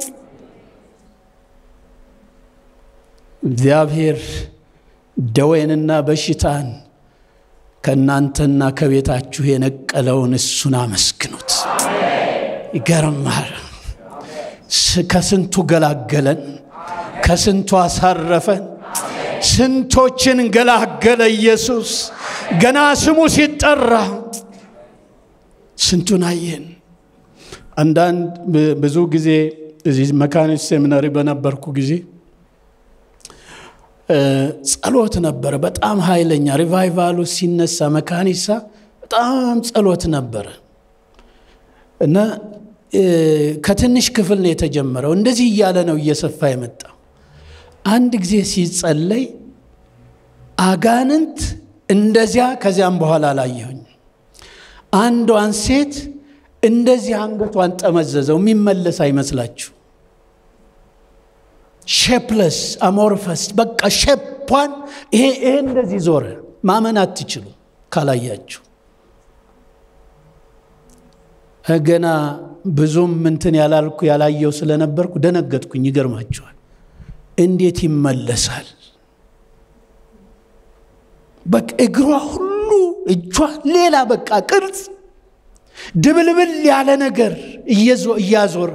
እግዚአብሔር ደዌንና በሽታን ከእናንተና ከቤታችሁ የነቀለውን እሱን አመስግኑት። ይገርማል። ከስንቱ ገላገለን፣ ከስንቱ አሳረፈን። ስንቶችን ገላገለ ኢየሱስ። ገና ስሙ ሲጠራ ስንቱን አየን። አንዳንድ ብዙ ጊዜ እዚህ መካኒስት ሴሚናሪ በነበርኩ ጊዜ ጸሎት ነበረ። በጣም ኃይለኛ ሪቫይቫሉ ሲነሳ መካኒሳ በጣም ጸሎት ነበረ እና ከትንሽ ክፍል ነው የተጀመረው። እንደዚህ እያለ ነው እየሰፋ የመጣው። አንድ ጊዜ ሲጸለይ አጋንንት እንደዚያ ከዚያም በኋላ አላየሁኝ። አንዷን ሴት እንደዚህ አንገቷን ጠመዘዘው። የሚመለስ አይመስላችሁ? ሼፕለስ አሞርፈስ በቃ ሼፓን ይሄ ይሄ እንደዚህ ዞረ። ማመን አትችሉ ካላያችሁ። ገና ብዙም እንትን ያላልኩ ያላየው ስለነበርኩ ደነገጥኩኝ። ይገርማችኋል። እንዴት ይመለሳል? በቃ እግሯ ሁሉ እጇ ሌላ በቃ ቅርጽ ድብልብል ያለ ነገር እያዞረ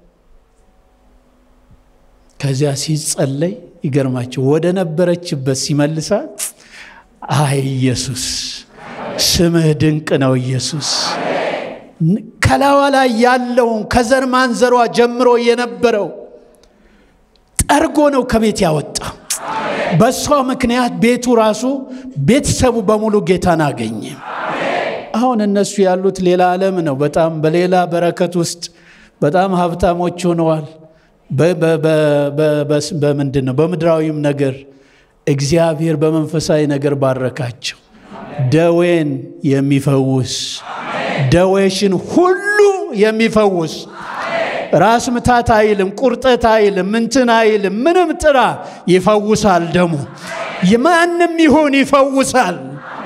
ከዚያ ሲጸለይ ይገርማቸው ወደ ነበረችበት ሲመልሳት፣ አይ ኢየሱስ ስምህ ድንቅ ነው ኢየሱስ ከላዋ ላይ ያለውን ከዘር ማንዘሯ ጀምሮ የነበረው ጠርጎ ነው ከቤት ያወጣ። በእሷ ምክንያት ቤቱ ራሱ ቤተሰቡ በሙሉ ጌታን አገኘ። አሁን እነሱ ያሉት ሌላ ዓለም ነው። በጣም በሌላ በረከት ውስጥ በጣም ሀብታሞች ሆነዋል። በምንድን ነው በምድራዊም ነገር እግዚአብሔር በመንፈሳዊ ነገር ባረካቸው። ደዌን የሚፈውስ ደዌሽን ሁሉ የሚፈውስ ራስ ምታት አይልም፣ ቁርጠት አይልም፣ ምንትን አይልም። ምንም ጥራ ይፈውሳል። ደሙ ማንም ይሁን ይፈውሳል።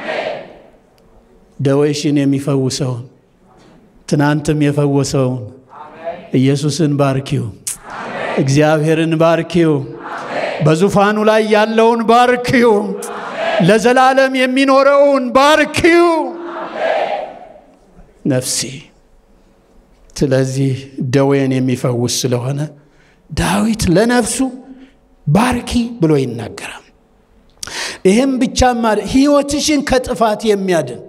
ደዌሽን የሚፈውሰውን ትናንትም የፈወሰውን ኢየሱስን ባርኪው፣ እግዚአብሔርን ባርኪው፣ በዙፋኑ ላይ ያለውን ባርኪው፣ ለዘላለም የሚኖረውን ባርኪው ነፍሴ ስለዚህ ደዌን የሚፈውስ ስለሆነ ዳዊት ለነፍሱ ባርኪ ብሎ ይናገራል። ይህም ብቻማ ሕይወትሽን ከጥፋት የሚያድን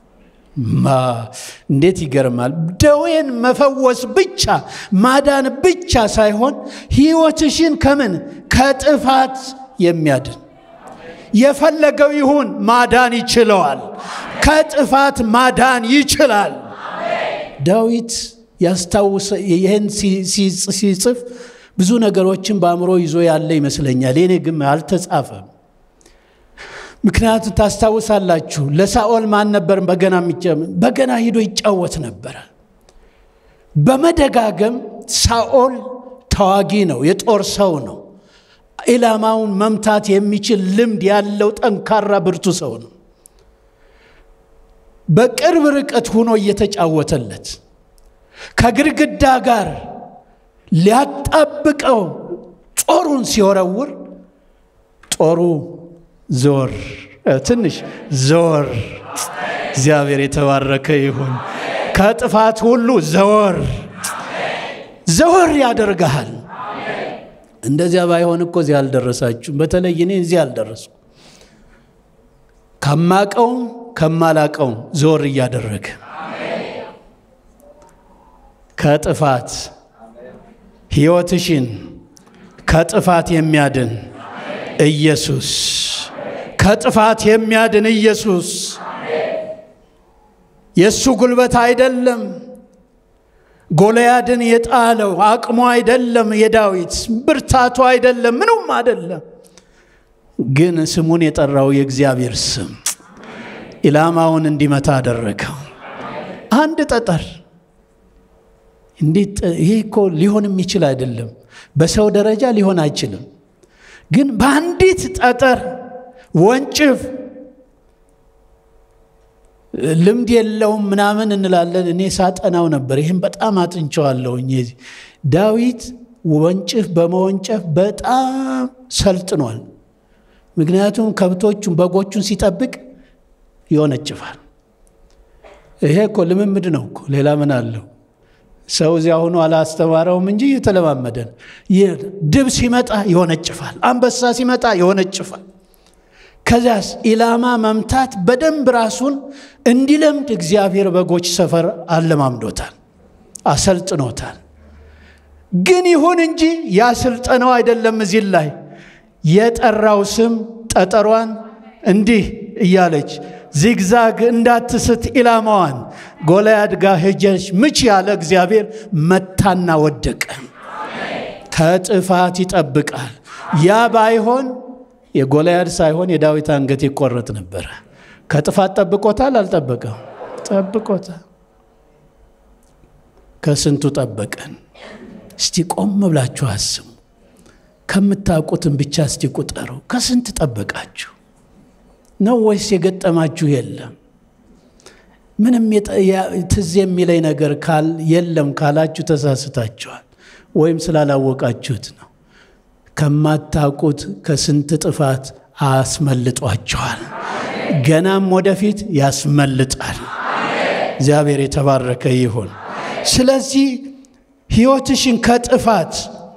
እንዴት ይገርማል! ደዌን መፈወስ ብቻ ማዳን ብቻ ሳይሆን ሕይወትሽን ከምን ከጥፋት የሚያድን የፈለገው ይሁን ማዳን ይችለዋል። ከጥፋት ማዳን ይችላል። ዳዊት ያስታውሰ ይህን ሲጽፍ ብዙ ነገሮችን በአእምሮ ይዞ ያለ ይመስለኛል። የኔ ግን አልተጻፈም። ምክንያቱም ታስታውሳላችሁ፣ ለሳኦል ማን ነበር በገና በገና ሂዶ ይጫወት ነበረ። በመደጋገም ሳኦል ተዋጊ ነው፣ የጦር ሰው ነው። ኢላማውን መምታት የሚችል ልምድ ያለው ጠንካራ ብርቱ ሰው ነው። በቅርብ ርቀት ሆኖ እየተጫወተለት ከግድግዳ ጋር ሊያጣብቀው ጦሩን ሲወረውር ጦሩ ዞር ትንሽ ዞር። እግዚአብሔር የተባረከ ይሁን። ከጥፋት ሁሉ ዘወር ዘወር ያደርግሃል። እንደዚያ ባይሆን እኮ እዚህ አልደረሳችሁም። በተለይ እኔ እዚህ አልደረስኩ። ከማቀውም ከማላቀውም ዞር እያደረገ ከጥፋት ሕይወትሽን ከጥፋት የሚያድን ኢየሱስ ከጥፋት የሚያድን ኢየሱስ የእሱ ጉልበት አይደለም። ጎልያድን የጣለው አቅሙ አይደለም። የዳዊት ብርታቱ አይደለም። ምኑም አይደለም። ግን ስሙን የጠራው የእግዚአብሔር ስም ኢላማውን እንዲመታ አደረገው። አንድ ጠጠር እንዴት! ይሄ እኮ ሊሆን የሚችል አይደለም። በሰው ደረጃ ሊሆን አይችልም። ግን በአንዲት ጠጠር ወንጭፍ ልምድ የለውም ምናምን እንላለን። እኔ ሳጠናው ነበር። ይህም በጣም አጥንቸዋለሁኝ። ዳዊት ወንጭፍ በመወንጨፍ በጣም ሰልጥኗል። ምክንያቱም ከብቶቹን በጎቹን ሲጠብቅ ይወነጭፋል። ይሄ እኮ ልምምድ ነው እኮ ሌላ ምን አለው? ሰው እዚያ ሆኖ አላስተማረውም እንጂ እየተለማመደ ነው። ድብ ሲመጣ ይወነጭፋል። አንበሳ ሲመጣ ይወነጭፋል። ከዚያስ ኢላማ መምታት በደንብ ራሱን እንዲለምድ እግዚአብሔር በጎች ሰፈር አለማምዶታል፣ አሰልጥኖታል። ግን ይሁን እንጂ ያ ስልጠናው አይደለም እዚህ ላይ የጠራው ስም ጠጠሯን እንዲህ እያለች ዚግዛግ እንዳትስት ኢላማዋን ጎልያድ ጋር ሄጀች ምች ያለ እግዚአብሔር መታና ወደቀ። ከጥፋት ይጠብቃል። ያ ባይሆን የጎልያድ ሳይሆን የዳዊት አንገት ይቆረጥ ነበረ። ከጥፋት ጠብቆታል? አልጠበቀም? ጠብቆታል። ከስንቱ ጠበቀን? እስቲ ቆም ብላችሁ አስቡ። ከምታውቁትን ብቻ እስቲ ቁጠሩ። ከስንት ጠበቃችሁ ነው ወይስ የገጠማችሁ የለም? ምንም ትዝ የሚለኝ ነገር የለም ካላችሁ ተሳስታችኋል፣ ወይም ስላላወቃችሁት ነው። ከማታውቁት ከስንት ጥፋት አስመልጧችኋል። ገናም ወደፊት ያስመልጣል። እግዚአብሔር የተባረከ ይሁን። ስለዚህ ሕይወትሽን ከጥፋት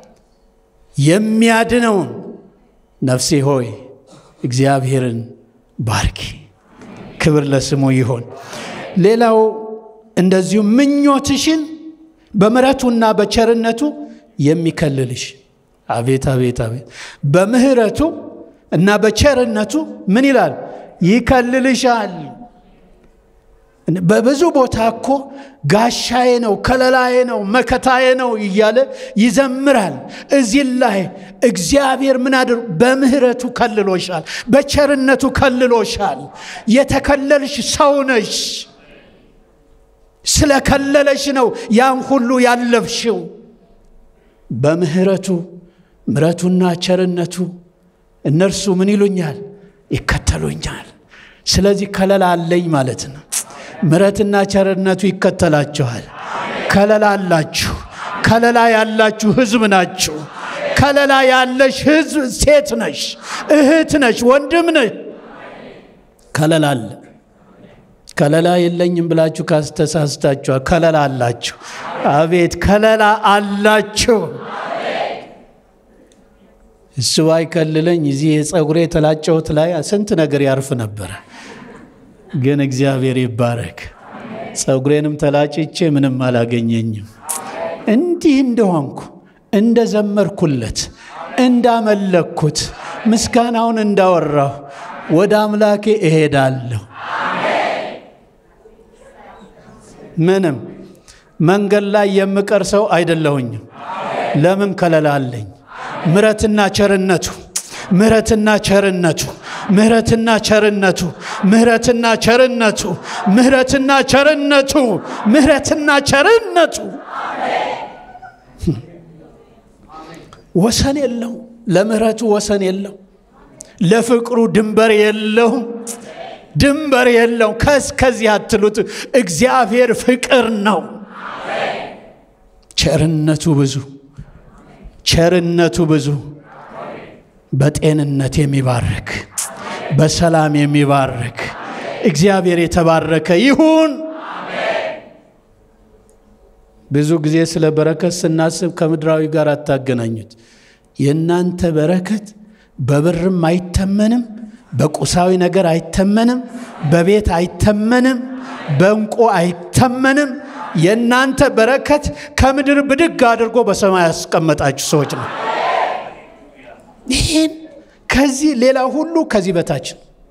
የሚያድነውን ነፍሴ ሆይ እግዚአብሔርን ባርኪ። ክብር ለስሙ ይሆን። ሌላው እንደዚሁ ምኞትሽን በምሕረቱና በቸርነቱ የሚከልልሽ አቤት አቤት አቤት በምሕረቱ እና በቸርነቱ ምን ይላል? ይከልልሻል። በብዙ ቦታ እኮ ጋሻዬ ነው፣ ከለላዬ ነው፣ መከታዬ ነው እያለ ይዘምራል። እዚህ ላይ እግዚአብሔር ምን አድር በምሕረቱ ከልሎሻል፣ በቸርነቱ ከልሎሻል። የተከለልሽ ሰው ነሽ። ስለከለለሽ ነው ያን ሁሉ ያለፍሽው። በምሕረቱ ምሕረቱና ቸርነቱ እነርሱ ምን ይሉኛል? ይከተሉኛል። ስለዚህ ከለላ አለኝ ማለት ነው። ምሕረትና ቸርነቱ ይከተላችኋል። ከለላ አላችሁ። ከለላ ያላችሁ ሕዝብ ናችሁ። ከለላ ያለሽ ሕዝብ ሴት ነሽ፣ እህት ነሽ፣ ወንድም ነሽ። ከለላ አለ። ከለላ የለኝም ብላችሁ ካስተሳስታችኋል። ከለላ አላችሁ። አቤት ከለላ አላችሁ። እሱ ባይከልለኝ እዚህ የፀጉሬ የተላጨሁት ላይ ስንት ነገር ያርፍ ነበረ። ግን እግዚአብሔር ይባረክ። ፀጉሬንም ተላጭቼ ምንም አላገኘኝም። እንዲህ እንደሆንኩ እንደ ዘመርኩለት እንዳመለኩት ምስጋናውን እንዳወራሁ ወደ አምላኬ እሄዳለሁ። ምንም መንገድ ላይ የምቀር ሰው አይደለሁኝም። ለምን ከለላ አለኝ። ምሕረትና ቸርነቱ ምሕረትና ቸርነቱ ምሕረትና ቸርነቱ ምሕረትና ቸርነቱ ምሕረትና ቸርነቱ ምሕረትና ቸርነቱ ወሰን የለው። ለምሕረቱ ወሰን የለው። ለፍቅሩ ድንበር የለውም። ድንበር የለው። ከስከዚህ አትሉት። እግዚአብሔር ፍቅር ነው። ቸርነቱ ብዙ ቸርነቱ ብዙ በጤንነት የሚባርክ በሰላም የሚባርክ እግዚአብሔር የተባረከ ይሁን። ብዙ ጊዜ ስለ በረከት ስናስብ ከምድራዊ ጋር አታገናኙት። የእናንተ በረከት በብርም አይተመንም፣ በቁሳዊ ነገር አይተመንም፣ በቤት አይተመንም፣ በእንቁ አይተመንም። የእናንተ በረከት ከምድር ብድግ አድርጎ በሰማይ ያስቀመጣችሁ ሰዎች ነው። ይህን ከዚህ ሌላ ሁሉ ከዚህ በታች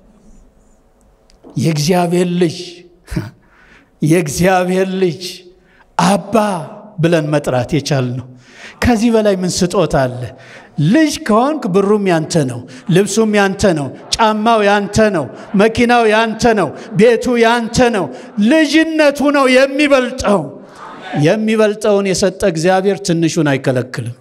የእግዚአብሔር ልጅ የእግዚአብሔር ልጅ አባ ብለን መጥራት የቻልነው ከዚህ በላይ ምን ስጦታ አለ? ልጅ ከሆንክ ብሩም ያንተ ነው፣ ልብሱም ያንተ ነው፣ ጫማው ያንተ ነው፣ መኪናው ያንተ ነው፣ ቤቱ ያንተ ነው። ልጅነቱ ነው የሚበልጠው። የሚበልጠውን የሰጠ እግዚአብሔር ትንሹን አይከለክልም።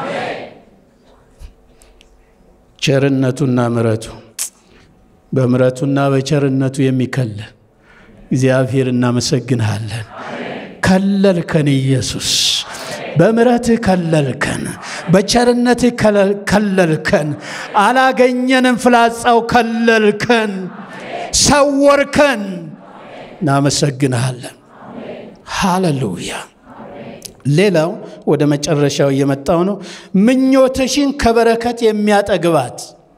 ቸርነቱና ምሕረቱ በምሕረቱና በቸርነቱ የሚከልል እግዚአብሔር እናመሰግንሃለን። ከለልከን ኢየሱስ፣ በምሕረትህ ከለልከን፣ በቸርነትህ ከለልከን። አላገኘንም፣ ፍላጻው ከለልከን፣ ሰወርከን። እናመሰግንሃለን። ሃሌሉያ። ሌላው ወደ መጨረሻው እየመጣው ነው። ምኞትሽን ከበረከት የሚያጠግባት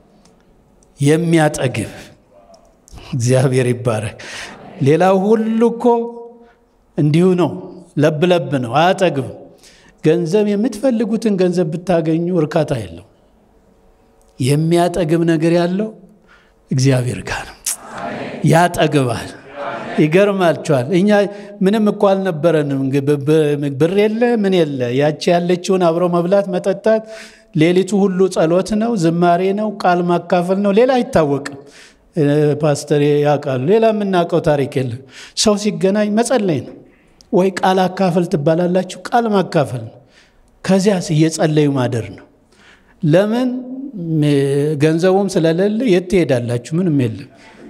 የሚያጠግብ እግዚአብሔር ይባረክ። ሌላው ሁሉ እኮ እንዲሁ ነው፣ ለብ ለብ ነው፣ አያጠግብም። ገንዘብ የምትፈልጉትን ገንዘብ ብታገኙ እርካታ የለው። የሚያጠግብ ነገር ያለው እግዚአብሔር ጋር ነው። ያጠግባል። ይገርማችኋል። እኛ ምንም እኮ አልነበረንም። ብር የለ ምን የለ። ያቺ ያለችውን አብረው መብላት መጠጣት፣ ሌሊቱ ሁሉ ጸሎት ነው፣ ዝማሬ ነው፣ ቃል ማካፈል ነው። ሌላ አይታወቅም። ፓስተር ያውቃሉ። ሌላ የምናውቀው ታሪክ የለም። ሰው ሲገናኝ መጸለይ ነው ወይ ቃል አካፈል ትባላላችሁ። ቃል ማካፈል ነው። ከዚያስ እየጸለዩ ማደር ነው። ለምን ገንዘቡም ስለሌለ የት ትሄዳላችሁ? ምንም የለም።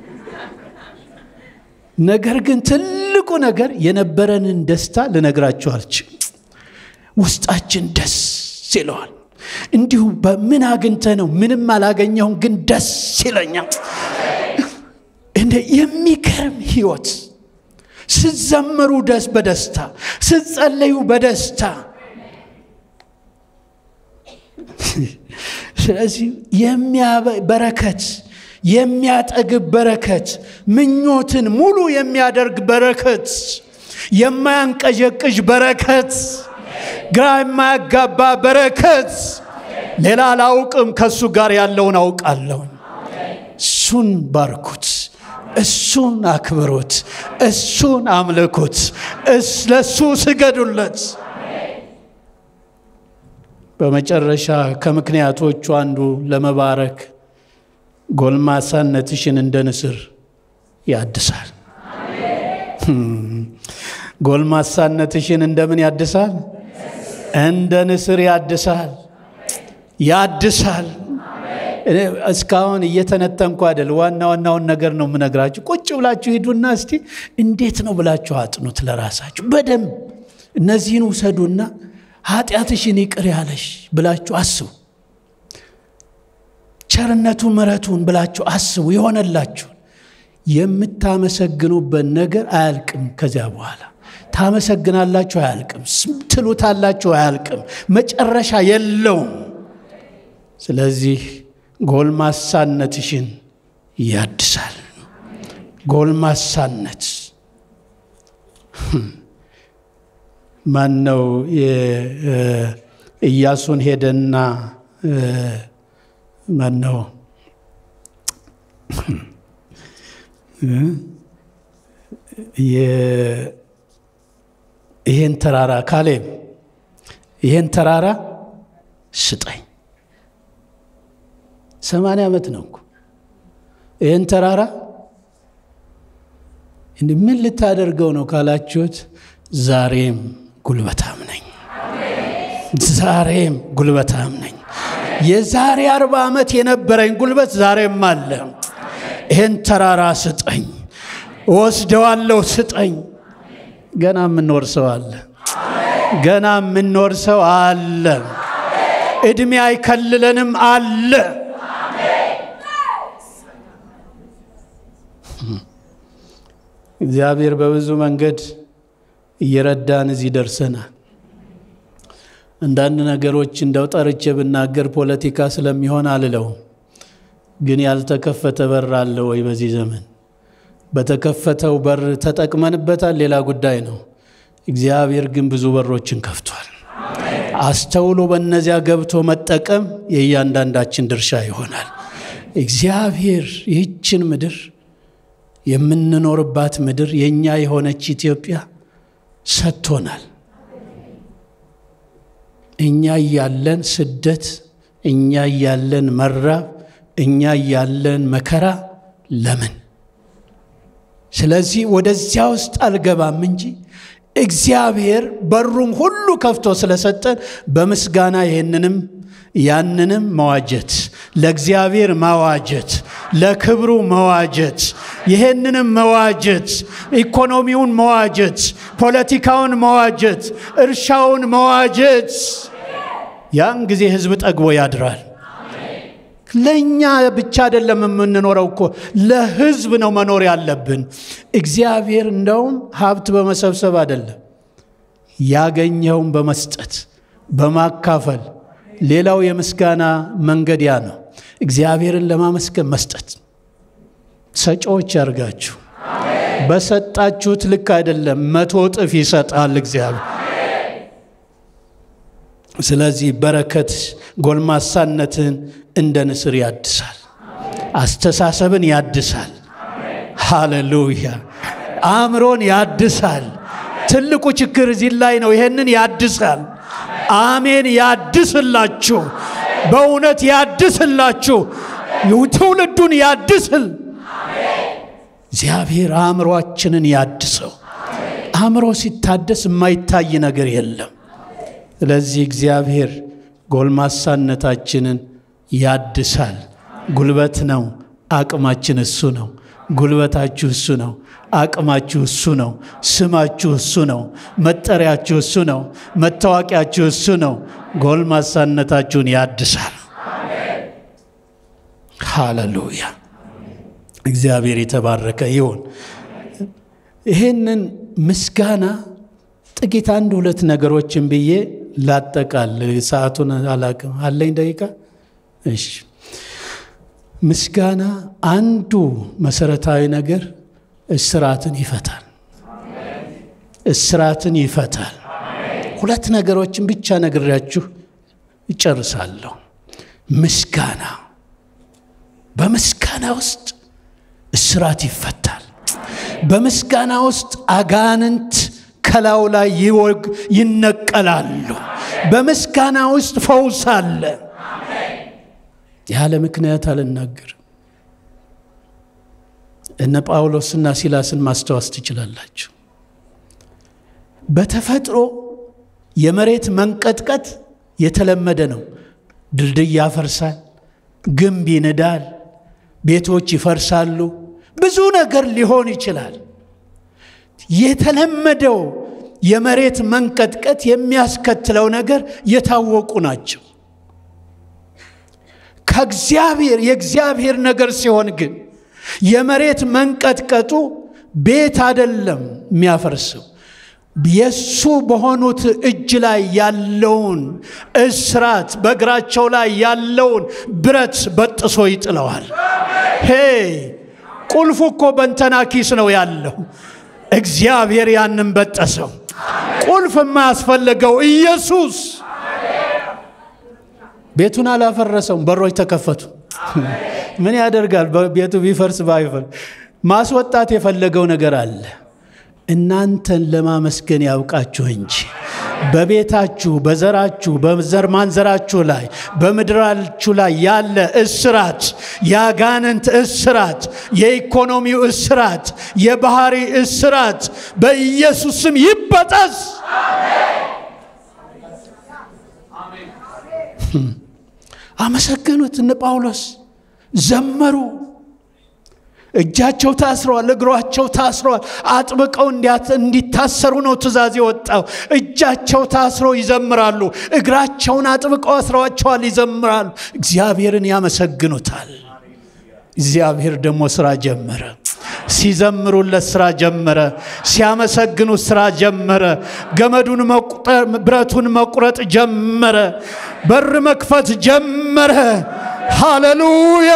ነገር ግን ትልቁ ነገር የነበረንን ደስታ ልነግራችሁ አልችልም። ውስጣችን ደስ ይለዋል። እንዲሁ በምን አግኝተ ነው? ምንም አላገኘሁም፣ ግን ደስ ይለኛል። እንደ የሚገርም ህይወት ስትዘምሩ ደስ በደስታ ስትጸለዩ በደስታ ስለዚህ በረከት የሚያጠግብ በረከት፣ ምኞትን ሙሉ የሚያደርግ በረከት፣ የማያንቀዠቅዥ በረከት፣ ግራ የማያጋባ በረከት። ሌላ አላውቅም፣ ከእሱ ጋር ያለውን አውቃለሁ። እሱን ባርኩት፣ እሱን አክብሩት፣ እሱን አምልኩት፣ ለእሱ ስገዱለት። በመጨረሻ ከምክንያቶቹ አንዱ ለመባረክ ጎልማሳነትሽን እንደ ንስር ያድሳል። ጎልማሳነትሽን እንደምን ያድሳል? እንደ ንስር ያድሳል። ያድሳል። እስካሁን እየተነተንኩ አይደል፣ ዋና ዋናውን ነገር ነው የምነግራችሁ። ቁጭ ብላችሁ ሂዱና እስቲ እንዴት ነው ብላችሁ አጥኑት ለራሳችሁ በደንብ እነዚህን ውሰዱና ኃጢአትሽን ይቅር ያለሽ ብላችሁ አስቡ። ቸርነቱን ምሕረቱን ብላችሁ አስቡ። የሆነላችሁ የምታመሰግኑበት ነገር አያልቅም። ከዚያ በኋላ ታመሰግናላችሁ፣ አያልቅም። ትሉታላችሁ፣ አያልቅም። መጨረሻ የለውም። ስለዚህ ጎልማሳነትሽን ያድሳል። ጎልማሳነት ማን ነው? ኢያሱን ሄደና ማን ነው ይሄን ተራራ ካሌብ ይሄን ተራራ ስጠኝ። ሰማንያ ዓመት ነው እኮ ይህን ተራራ ምን ልታደርገው ነው ካላችሁት፣ ዛሬም ጉልበታም ነኝ። ዛሬም ጉልበታም ነኝ። የዛሬ አርባ ዓመት የነበረኝ ጉልበት ዛሬም አለ። ይህን ተራራ ስጠኝ፣ ወስደዋለሁ፣ ስጠኝ። ገና የምንኖር ሰው አለ። ገና የምንኖር ሰው አለ። ዕድሜ አይከልለንም አለ። እግዚአብሔር በብዙ መንገድ እየረዳን እዚህ ደርሰናል። አንዳንድ ነገሮች እንደው ጠርቼ ብናገር ፖለቲካ ስለሚሆን አልለውም። ግን ያልተከፈተ በር አለ ወይ? በዚህ ዘመን በተከፈተው በር ተጠቅመንበታል፣ ሌላ ጉዳይ ነው። እግዚአብሔር ግን ብዙ በሮችን ከፍቷል። አስተውሎ በእነዚያ ገብቶ መጠቀም የእያንዳንዳችን ድርሻ ይሆናል። እግዚአብሔር ይህችን ምድር የምንኖርባት ምድር የእኛ የሆነች ኢትዮጵያ ሰጥቶናል። እኛ እያለን ስደት፣ እኛ እያለን መራብ፣ እኛ እያለን መከራ ለምን? ስለዚህ ወደዚያ ውስጥ አልገባም እንጂ እግዚአብሔር በሩም ሁሉ ከፍቶ ስለሰጠን በምስጋና ይህንንም ያንንም መዋጀት ለእግዚአብሔር መዋጀት ለክብሩ መዋጀት ይህንንም መዋጀት ኢኮኖሚውን መዋጀት ፖለቲካውን መዋጀት እርሻውን መዋጀት ያን ጊዜ ሕዝብ ጠግቦ ያድራል። ለእኛ ብቻ አይደለም የምንኖረው እኮ ለሕዝብ ነው መኖር ያለብን። እግዚአብሔር እንደውም ሀብት በመሰብሰብ አይደለም ያገኘውን በመስጠት በማካፈል ሌላው የምስጋና መንገድ ያ ነው። እግዚአብሔርን ለማመስገን መስጠት። ሰጪዎች ያርጋችሁ። በሰጣችሁት ልክ አይደለም፣ መቶ እጥፍ ይሰጣል እግዚአብሔር። ስለዚህ በረከት ጎልማሳነትን እንደ ንስር ያድሳል፣ አስተሳሰብን ያድሳል። ሃሌሉያ! አእምሮን ያድሳል። ትልቁ ችግር እዚህ ላይ ነው። ይሄንን ያድሳል። አሜን። ያድስላችሁ፣ በእውነት ያድስላችሁ፣ ትውልዱን ያድስል። እግዚአብሔር አእምሯችንን ያድሰው። አእምሮ ሲታደስ የማይታይ ነገር የለም። ስለዚህ እግዚአብሔር ጎልማሳነታችንን ያድሳል። ጉልበት ነው፣ አቅማችን እሱ ነው። ጉልበታችሁ እሱ ነው። አቅማችሁ እሱ ነው። ስማችሁ እሱ ነው። መጠሪያችሁ እሱ ነው። መታወቂያችሁ እሱ ነው። ጎልማሳነታችሁን ያድሳል። ሃሌሉያ! እግዚአብሔር የተባረከ ይሁን። ይህንን ምስጋና ጥቂት አንድ ሁለት ነገሮችን ብዬ ላጠቃል። ሰዓቱን አላቅም አለኝ ደቂቃ። እሺ ምስጋና አንዱ መሰረታዊ ነገር እስራትን ይፈታል። እስራትን ይፈታል። ሁለት ነገሮችን ብቻ ነግሬያችሁ እጨርሳለሁ። ምስጋና በምስጋና ውስጥ እስራት ይፈታል። በምስጋና ውስጥ አጋንንት ከላዩ ላይ ይወግ ይነቀላሉ። በምስጋና ውስጥ ፈውስ አለ። ያለ ምክንያት አልናገርም። እነ ጳውሎስና ሲላስን ማስታወስ ትችላላችሁ። በተፈጥሮ የመሬት መንቀጥቀጥ የተለመደ ነው። ድልድይ ያፈርሳል፣ ግንብ ይንዳል፣ ቤቶች ይፈርሳሉ፣ ብዙ ነገር ሊሆን ይችላል። የተለመደው የመሬት መንቀጥቀጥ የሚያስከትለው ነገር የታወቁ ናቸው። ከእግዚአብሔር የእግዚአብሔር ነገር ሲሆን ግን የመሬት መንቀጥቀጡ ቤት አይደለም የሚያፈርሰው የሱ በሆኑት እጅ ላይ ያለውን እስራት በእግራቸው ላይ ያለውን ብረት በጥሶ ይጥለዋል። ሄ ቁልፉ እኮ በንተና ኪስ ነው ያለው። እግዚአብሔር ያንን በጠሰው። ቁልፍ የማያስፈልገው ኢየሱስ ቤቱን አላፈረሰውም። በሮች ተከፈቱ። ምን ያደርጋል? ቤቱ ቢፈርስ ባይፈርስ ማስወጣት የፈለገው ነገር አለ። እናንተን ለማመስገን ያውቃችሁ እንጂ በቤታችሁ፣ በዘራችሁ፣ በዘር ማንዘራችሁ ላይ በምድራችሁ ላይ ያለ እስራት፣ የአጋንንት እስራት፣ የኢኮኖሚው እስራት፣ የባህሪ እስራት በኢየሱስ ስም ይበጠስ። አመሰገኑት። እነ ጳውሎስ ዘመሩ። እጃቸው ታስረዋል፣ እግሯቸው ታስረዋል። አጥብቀው እንዲታሰሩ ነው ትእዛዝ የወጣው። እጃቸው ታስሮ ይዘምራሉ፣ እግራቸውን አጥብቀው አስረዋቸዋል፣ ይዘምራሉ። እግዚአብሔርን ያመሰግኑታል። እግዚአብሔር ደግሞ ስራ ጀመረ። ሲዘምሩለት ስራ ጀመረ። ሲያመሰግኑት ስራ ጀመረ። ገመዱን ብረቱን መቁረጥ ጀመረ። በር መክፈት ጀመረ። ሃሌሉያ!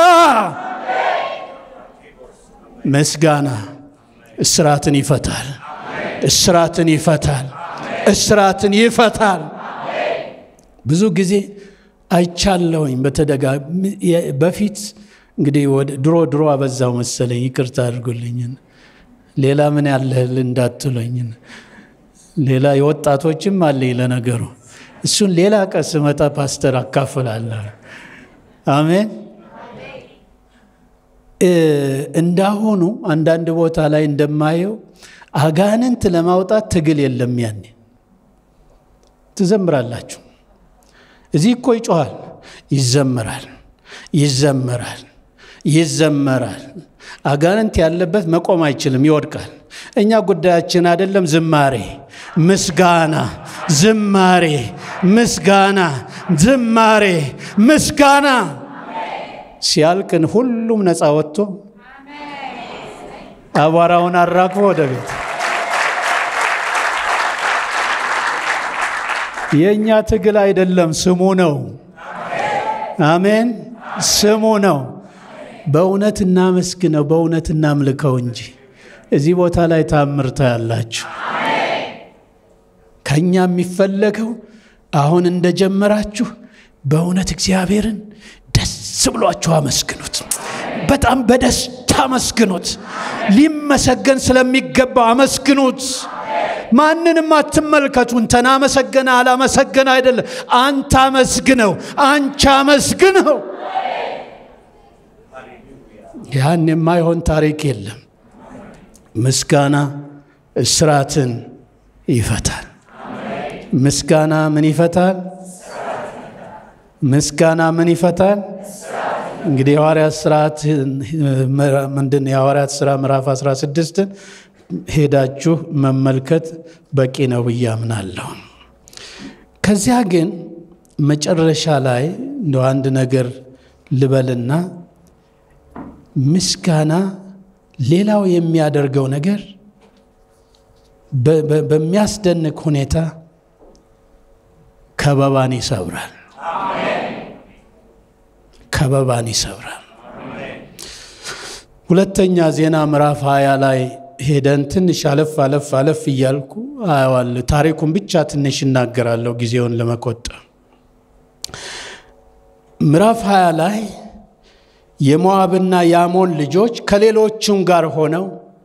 ምስጋና እስራትን ይፈታል። እስራትን ይፈታል። እስራትን ይፈታል። ብዙ ጊዜ አይቻለሁኝ በተደጋ በፊት እንግዲህ ድሮ ድሮ አበዛው መሰለኝ፣ ይቅርታ አድርጉልኝ። ሌላ ምን ያለህል እንዳትሉኝ። ሌላ የወጣቶችም አለኝ ለነገሩ፣ እሱን ሌላ ቀን ስመጣ ፓስተር አካፍላለሁ። አሜን። እንዳሁኑ አንዳንድ ቦታ ላይ እንደማየው አጋንንት ለማውጣት ትግል የለም። ያኔ ትዘምራላችሁ። እዚህ እኮ ይጮኋል፣ ይዘምራል፣ ይዘምራል ይዘመራል። አጋንንት ያለበት መቆም አይችልም፣ ይወድቃል። እኛ ጉዳያችን አይደለም ዝማሬ፣ ምስጋና፣ ዝማሬ፣ ምስጋና፣ ዝማሬ፣ ምስጋና ሲያልቅን ሁሉም ነፃ ወጥቶ አቧራውን አራግፎ ወደ ቤት። የእኛ ትግል አይደለም፣ ስሙ ነው። አሜን፣ ስሙ ነው። በእውነት እናመስግነው፣ በእውነት እናምልከው እንጂ እዚህ ቦታ ላይ ታምርታ ያላችሁ ከእኛ የሚፈለገው አሁን እንደጀመራችሁ በእውነት እግዚአብሔርን ደስ ብሏችሁ አመስግኑት። በጣም በደስታ አመስግኑት። ሊመሰገን ስለሚገባው አመስግኑት። ማንንም አትመልከቱ። እንተና አመሰገነ አላመሰገነ አይደለም። አንተ አመስግነው፣ አንቺ አመስግነው። ያን የማይሆን ታሪክ የለም። ምስጋና እስራትን ይፈታል። ምስጋና ምን ይፈታል? ምስጋና ምን ይፈታል? እንግዲህ የሐዋርያት ስርዓት ምንድን የሐዋርያት ሥራ ምዕራፍ 16 ሄዳችሁ መመልከት በቂ ነው ብዬ አምናለሁ። ከዚያ ግን መጨረሻ ላይ እንደ አንድ ነገር ልበልና ምስጋና ሌላው የሚያደርገው ነገር በሚያስደንቅ ሁኔታ ከበባን ይሰብራል። ከበባን ይሰብራል። ሁለተኛ ዜና ምዕራፍ ሀያ ላይ ሄደን ትንሽ አለፍ አለፍ አለፍ እያልኩ አየዋል። ታሪኩን ብቻ ትንሽ እናገራለሁ ጊዜውን ለመቆጠብ። ምዕራፍ ሀያ ላይ የሞዓብና የአሞን ልጆች ከሌሎቹም ጋር ሆነው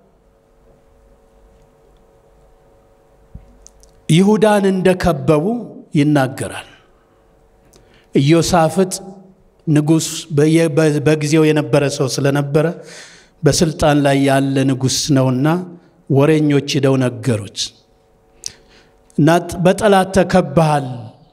ይሁዳን እንደከበቡ ይናገራል። ኢዮሳፍጥ ንጉሥ በጊዜው የነበረ ሰው ስለነበረ በስልጣን ላይ ያለ ንጉሥ ነውና ወሬኞች ሂደው ነገሩት እና በጠላት ተከባሃል፣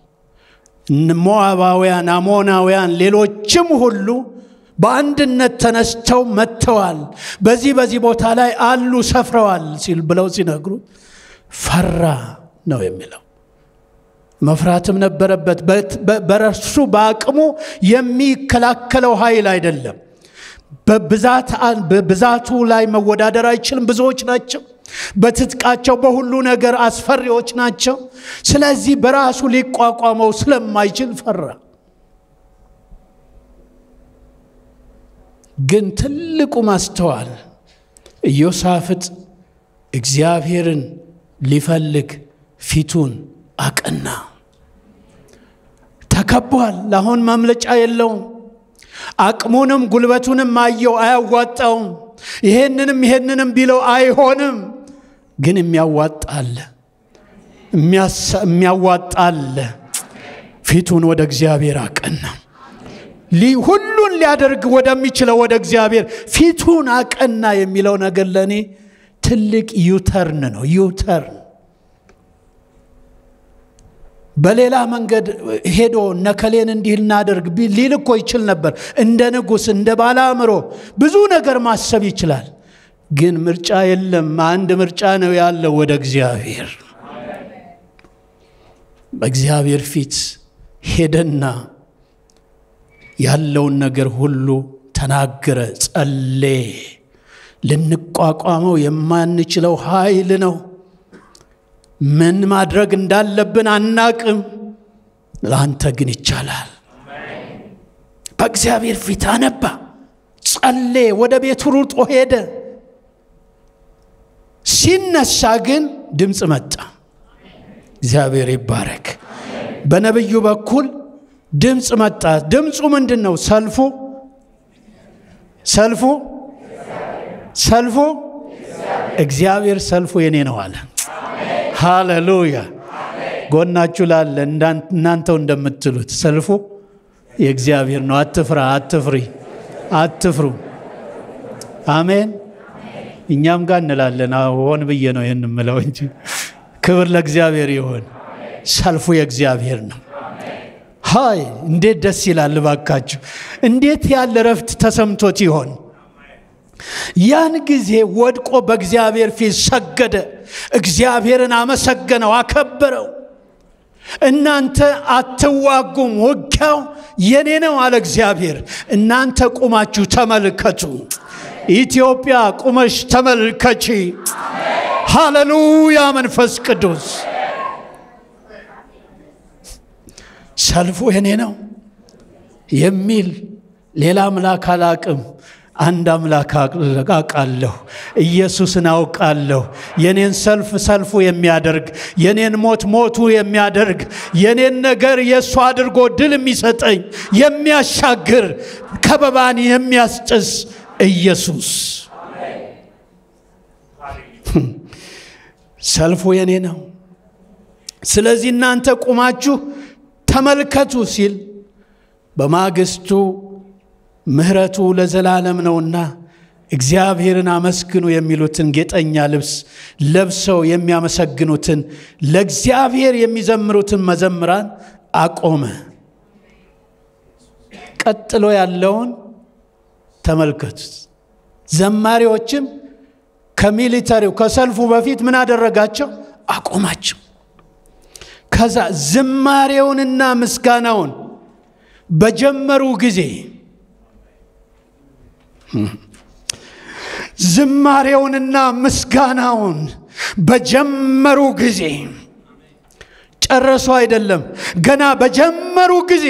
ሞዓባውያን፣ አሞናውያን፣ ሌሎችም ሁሉ በአንድነት ተነስተው መጥተዋል፣ በዚህ በዚህ ቦታ ላይ አሉ ሰፍረዋል ሲል ብለው ሲነግሩ ፈራ ነው የሚለው። መፍራትም ነበረበት። በረሱ በአቅሙ የሚከላከለው ኃይል አይደለም። በብዛቱ ላይ መወዳደር አይችልም። ብዙዎች ናቸው። በትጥቃቸው በሁሉ ነገር አስፈሪዎች ናቸው። ስለዚህ በራሱ ሊቋቋመው ስለማይችል ፈራ። ግን ትልቁ ማስተዋል ኢዮሳፍጥ እግዚአብሔርን ሊፈልግ ፊቱን አቀና። ተከቧል። አሁን ማምለጫ የለውም። አቅሙንም ጉልበቱንም አየው፣ አያዋጣውም። ይሄንንም ይሄንንም ቢለው አይሆንም። ግን የሚያዋጣ አለ፣ የሚያዋጣ አለ። ፊቱን ወደ እግዚአብሔር አቀና። ሁሉን ሊያደርግ ወደሚችለው ወደ እግዚአብሔር ፊቱን አቀና የሚለው ነገር ለእኔ ትልቅ ዩተርን ነው። ዩተርን በሌላ መንገድ ሄዶ ነከሌን እንዲህ እናደርግ ሊል እኮ ይችል ነበር። እንደ ንጉሥ እንደ ባለ አእምሮ ብዙ ነገር ማሰብ ይችላል። ግን ምርጫ የለም። አንድ ምርጫ ነው ያለው፣ ወደ እግዚአብሔር። በእግዚአብሔር ፊት ሄደና ያለውን ነገር ሁሉ ተናገረ፣ ጸሌ። ልንቋቋመው የማንችለው ኃይል ነው። ምን ማድረግ እንዳለብን አናቅም። ለአንተ ግን ይቻላል። በእግዚአብሔር ፊት አነባ፣ ጸሌ፣ ወደ ቤቱ ሩጦ ሄደ። ሲነሳ ግን ድምፅ መጣ። እግዚአብሔር ይባረክ። በነቢዩ በኩል ድምፅ መጣ። ድምፁ ምንድን ነው? ሰልፉ ሰልፉ ሰልፉ እግዚአብሔር ሰልፉ የኔ ነው አለ። ሃሌሉያ። ጎናችሁ ላለ እናንተው እንደምትሉት ሰልፉ የእግዚአብሔር ነው። አትፍራ፣ አትፍሪ፣ አትፍሩ። አሜን። እኛም ጋር እንላለን። ሆን ብዬ ነው ይህን ምለው እንጂ ክብር ለእግዚአብሔር ይሆን። ሰልፉ የእግዚአብሔር ነው። ሃይ እንዴት ደስ ይላል! እባካችሁ እንዴት ያለ ረፍት ተሰምቶት ይሆን? ያን ጊዜ ወድቆ በእግዚአብሔር ፊት ሰገደ። እግዚአብሔርን አመሰገነው፣ አከበረው። እናንተ አትዋጉም፣ ውጊያው የኔ ነው አለ እግዚአብሔር። እናንተ ቁማችሁ ተመልከቱ። ኢትዮጵያ ቁመሽ ተመልከቺ። ሃሌሉያ! መንፈስ ቅዱስ ሰልፉ የኔ ነው የሚል ሌላ አምላክ አላቅም። አንድ አምላክ አውቃለሁ፣ ኢየሱስን አውቃለሁ። የኔን ሰልፍ ሰልፉ የሚያደርግ የኔን ሞት ሞቱ የሚያደርግ የኔን ነገር የእሱ አድርጎ ድል የሚሰጠኝ የሚያሻግር ከበባን የሚያስጭስ ኢየሱስ ሰልፉ የኔ ነው። ስለዚህ እናንተ ቁማችሁ ተመልከቱ ሲል በማግስቱ ምሕረቱ ለዘላለም ነውና እግዚአብሔርን አመስግኑ የሚሉትን ጌጠኛ ልብስ ለብሰው የሚያመሰግኑትን ለእግዚአብሔር የሚዘምሩትን መዘምራን አቆመ። ቀጥሎ ያለውን ተመልከቱት። ዘማሪዎችም ከሚሊተሪው ከሰልፉ በፊት ምን አደረጋቸው? አቆማቸው። ከዛ ዝማሬውንና ምስጋናውን በጀመሩ ጊዜ ዝማሬውንና ምስጋናውን በጀመሩ ጊዜ ጨረሱ አይደለም፣ ገና በጀመሩ ጊዜ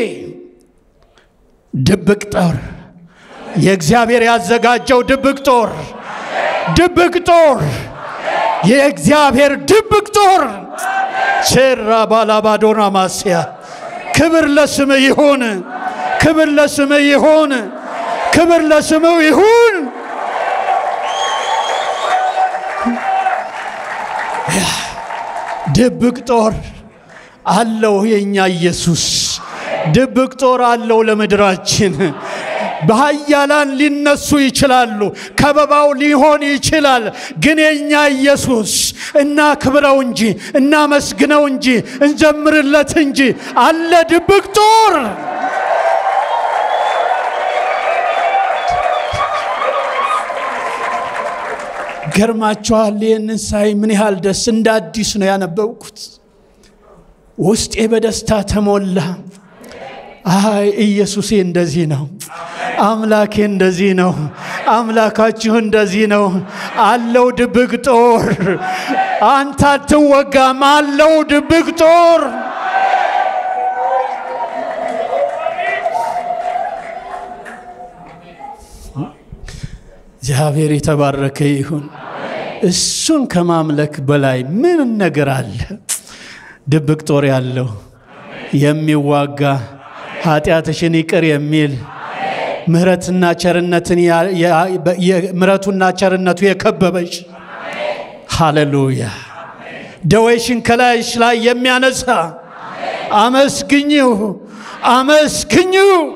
ድብቅ ጦር የእግዚአብሔር ያዘጋጀው ድብቅ ጦር ድብቅ ጦር የእግዚአብሔር ድብቅ ጦር ሴራ ባላባዶና ማስያ ክብር ለስም ይሁን፣ ክብር ለስም ይሁን፣ ክብር ለስም ይሁን። ድብቅ ጦር አለው የእኛ ኢየሱስ። ድብቅ ጦር አለው ለምድራችን። በኃያላን ሊነሱ ይችላሉ። ከበባው ሊሆን ይችላል። ግን የእኛ ኢየሱስ እናክብረው እንጂ እናመስግነው እንጂ እንዘምርለት እንጂ አለ ድብቅ ጦር። ገርማችኋል። ይህንን ሳይ ምን ያህል ደስ እንደ አዲስ ነው ያነበብኩት። ውስጤ በደስታ ተሞላ። አይ ኢየሱሴ እንደዚህ ነው። አምላኬ እንደዚህ ነው። አምላካችሁ እንደዚህ ነው። አለው ድብቅ ጦር። አንተ አትወጋም። አለው ድብቅ ጦር። እግዚአብሔር የተባረከ ይሁን። እሱን ከማምለክ በላይ ምን ነገር አለ? ድብቅ ጦር ያለው የሚዋጋ ኃጢአትሽን ይቅር የሚል ምሕረትና ቸርነትን ምሕረቱና ቸርነቱ የከበበሽ ሃሌሉያ ደዌሽን ከላይሽ ላይ የሚያነሳ አመስግኙ፣ አመስግኙ።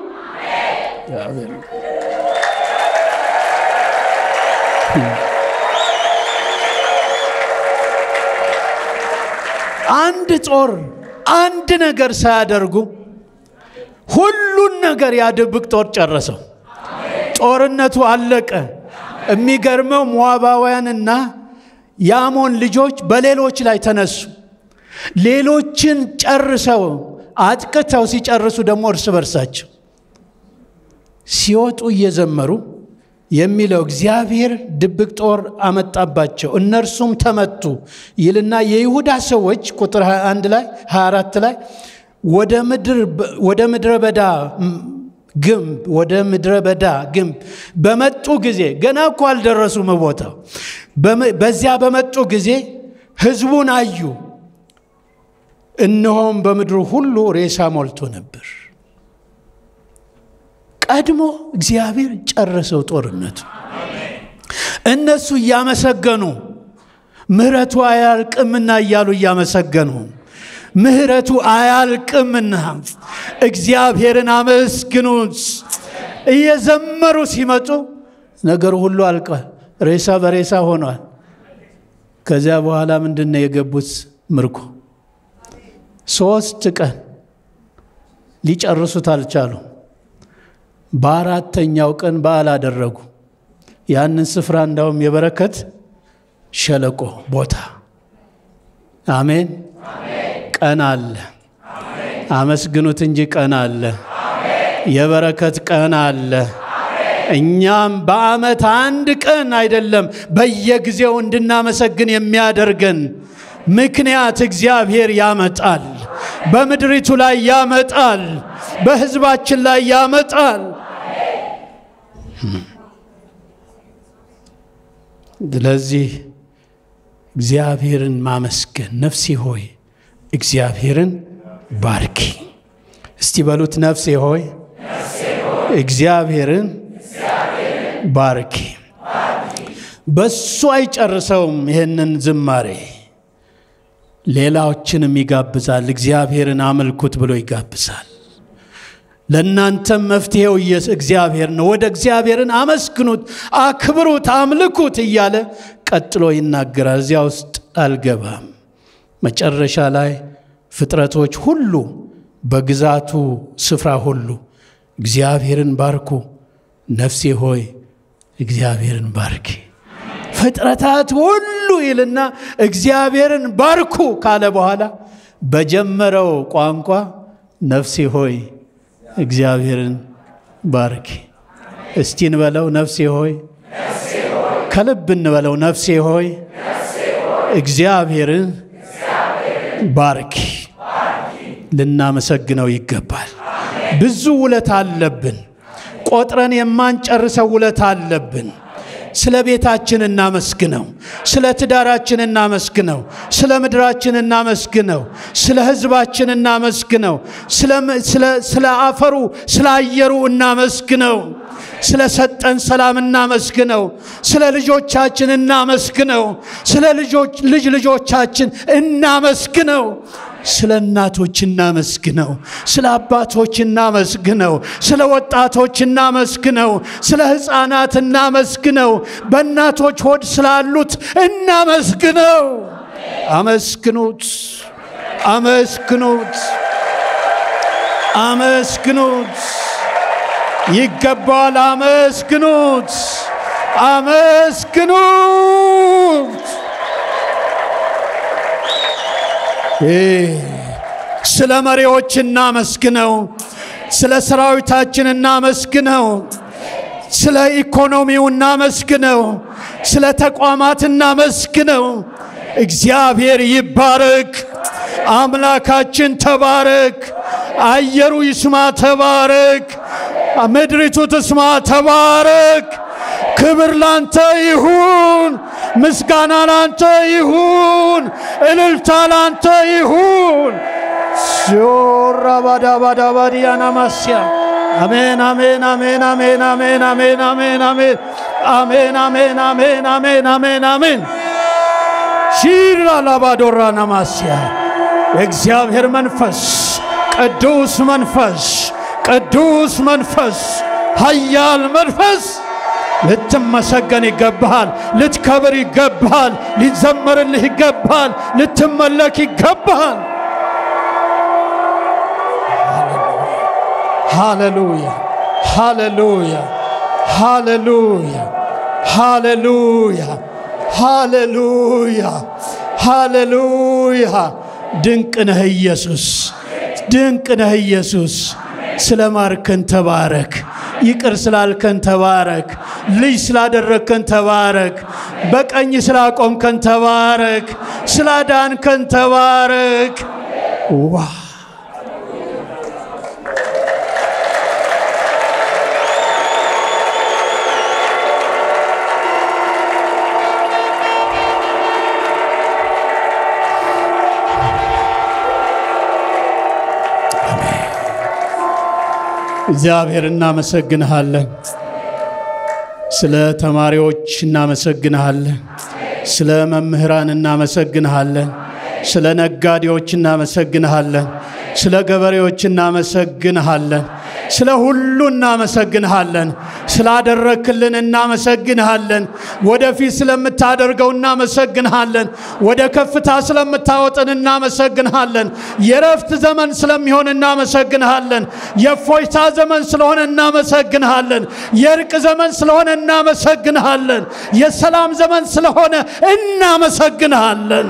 አንድ ጦር አንድ ነገር ሳያደርጉ ሁሉን ነገር ያድብቅ ጦር ጨረሰው። ጦርነቱ አለቀ። የሚገርመው ሞዓባውያንና የአሞን ልጆች በሌሎች ላይ ተነሱ። ሌሎችን ጨርሰው አጥቅተው ሲጨርሱ ደግሞ እርስ በርሳቸው ሲወጡ እየዘመሩ የሚለው እግዚአብሔር ድብቅ ጦር አመጣባቸው፣ እነርሱም ተመቱ ይልና የይሁዳ ሰዎች ቁጥር 21 ላይ 24 ላይ ወደ ምድረ በዳ ግንብ ወደ ምድረ በዳ ግንብ በመጡ ጊዜ ገና እኮ አልደረሱም ቦታው። በዚያ በመጡ ጊዜ ሕዝቡን አዩ፣ እነሆም በምድሩ ሁሉ ሬሳ ሞልቶ ነበር። ቀድሞ እግዚአብሔር ጨረሰው ጦርነቱ። እነሱ እያመሰገኑ ምሕረቱ አያልቅምና እያሉ እያመሰገኑ ምሕረቱ አያልቅምና እግዚአብሔርን አመስግኑት እየዘመሩ ሲመጡ ነገሩ ሁሉ አልቋል። ሬሳ በሬሳ ሆኗል። ከዚያ በኋላ ምንድን ነው የገቡት ምርኮ? ሶስት ቀን ሊጨርሱት አልቻሉ። በአራተኛው ቀን በዓል አደረጉ። ያንን ስፍራ እንዳውም የበረከት ሸለቆ ቦታ አሜን። ቀን አለ። አመስግኑት እንጂ ቀን አለ። የበረከት ቀን አለ። እኛም በዓመት አንድ ቀን አይደለም በየጊዜው እንድናመሰግን የሚያደርገን ምክንያት እግዚአብሔር ያመጣል። በምድሪቱ ላይ ያመጣል። በሕዝባችን ላይ ያመጣል። ስለዚህ እግዚአብሔርን ማመስገን ነፍሴ ሆይ እግዚአብሔርን ባርኪ። እስቲ በሉት ነፍሴ ሆይ እግዚአብሔርን ባርኪ። በሱ አይጨርሰውም ይህንን ዝማሬ ሌላዎችንም ይጋብዛል። እግዚአብሔርን አመልኩት ብሎ ይጋብዛል። ለእናንተም መፍትሄው እግዚአብሔር ነው። ወደ እግዚአብሔርን አመስግኑት፣ አክብሩት፣ አምልኩት እያለ ቀጥሎ ይናገራል። እዚያ ውስጥ አልገባም። መጨረሻ ላይ ፍጥረቶች ሁሉ በግዛቱ ስፍራ ሁሉ እግዚአብሔርን ባርኩ፣ ነፍሴ ሆይ እግዚአብሔርን ባርኪ። ፍጥረታት ሁሉ ይልና እግዚአብሔርን ባርኩ ካለ በኋላ በጀመረው ቋንቋ ነፍሴ ሆይ እግዚአብሔርን ባርኪ። እስቲ እንበለው፣ ነፍሴ ሆይ ከልብ እንበለው፣ ነፍሴ ሆይ እግዚአብሔርን ባርኪ። ልናመሰግነው ይገባል። ብዙ ውለታ አለብን። ቆጥረን የማንጨርሰው ውለታ አለብን። ስለ ቤታችን እናመስግነው። ስለ ትዳራችን እናመስግነው። ስለ ምድራችን እናመስግነው። ስለ ሕዝባችን እናመስግነው። ስለ አፈሩ፣ ስለ አየሩ እናመስግነው። ስለ ሰጠን ሰላም እናመስግነው። ስለ ልጆቻችን እናመስግነው። ስለ ልጅ ልጆቻችን እናመስግነው። ስለ እናቶች እናመስግነው። ስለ አባቶች እናመስግነው። ስለ ወጣቶች እናመስግነው። ስለ ሕፃናት እናመስግነው። በእናቶች ሆድ ስላሉት እናመስግነው። አመስግኑት፣ አመስግኑት፣ አመስግኑት። ይገባል። አመስግኑት፣ አመስግኑት። ስለ መሪዎች እናመስግነው። ስለ ሰራዊታችን እናመስግነው። ስለ ኢኮኖሚው እናመስግነው። ስለ ተቋማት እናመስግነው። እግዚአብሔር ይባረክ። አምላካችን ተባረክ። አየሩ ይስማ ተባረክ። ምድሪቱ ትስማ ተባረክ። ክብር ላንተ ይሁን፣ ምስጋና ላንተ ይሁን፣ እልልታ ላንተ ይሁን። ዞራ ባዳ ባዳ ባዲያና ማስያ አሜን አሜን አሜን አሜን አሜን አሜን አሜን አሜን አሜን አሜን አሜን አሜን አሜን አሜን ሺራ ላባዶራ ናማስያ የእግዚአብሔር መንፈስ ቅዱስ መንፈስ ቅዱስ መንፈስ ኃያል መንፈስ ልትመሰገን ይገባሃል። ልትከብር ይገባሃል። ሊዘመርልህ ይገባሃል። ልትመለክ ይገባሃል። ሃሌሉያ ሃሌሉያ ሃሌሉያ ሃሌሉያ ሃሌሉያ ሃሌሉያ። ድንቅ ነህ ኢየሱስ፣ ድንቅ ነህ ኢየሱስ። ስለ ማርከን ተባረክ። ይቅር ስላልከን ተባረክ። ልጅ ስላደረግከን ተባረክ። በቀኝ ስላቆምከን ተባረክ። ስላዳንከን ተባረክ። ዋ እግዚአብሔር እናመሰግንሃለን። ስለ ተማሪዎች እናመሰግንሃለን። ስለ መምህራን እናመሰግንሃለን። ስለ ነጋዴዎች እናመሰግንሃለን። ስለ ገበሬዎች እናመሰግንሃለን። ስለ ሁሉ እናመሰግንሃለን። ስላደረክልን እናመሰግንሃለን። ወደፊት ስለምታደርገው እናመሰግንሃለን። ወደ ከፍታ ስለምታወጠን እናመሰግንሃለን። የረፍት ዘመን ስለሚሆን እናመሰግንሃለን። የእፎይታ ዘመን ስለሆነ እናመሰግንሃለን። የእርቅ ዘመን ስለሆነ እናመሰግንሃለን። የሰላም ዘመን ስለሆነ እናመሰግንሃለን።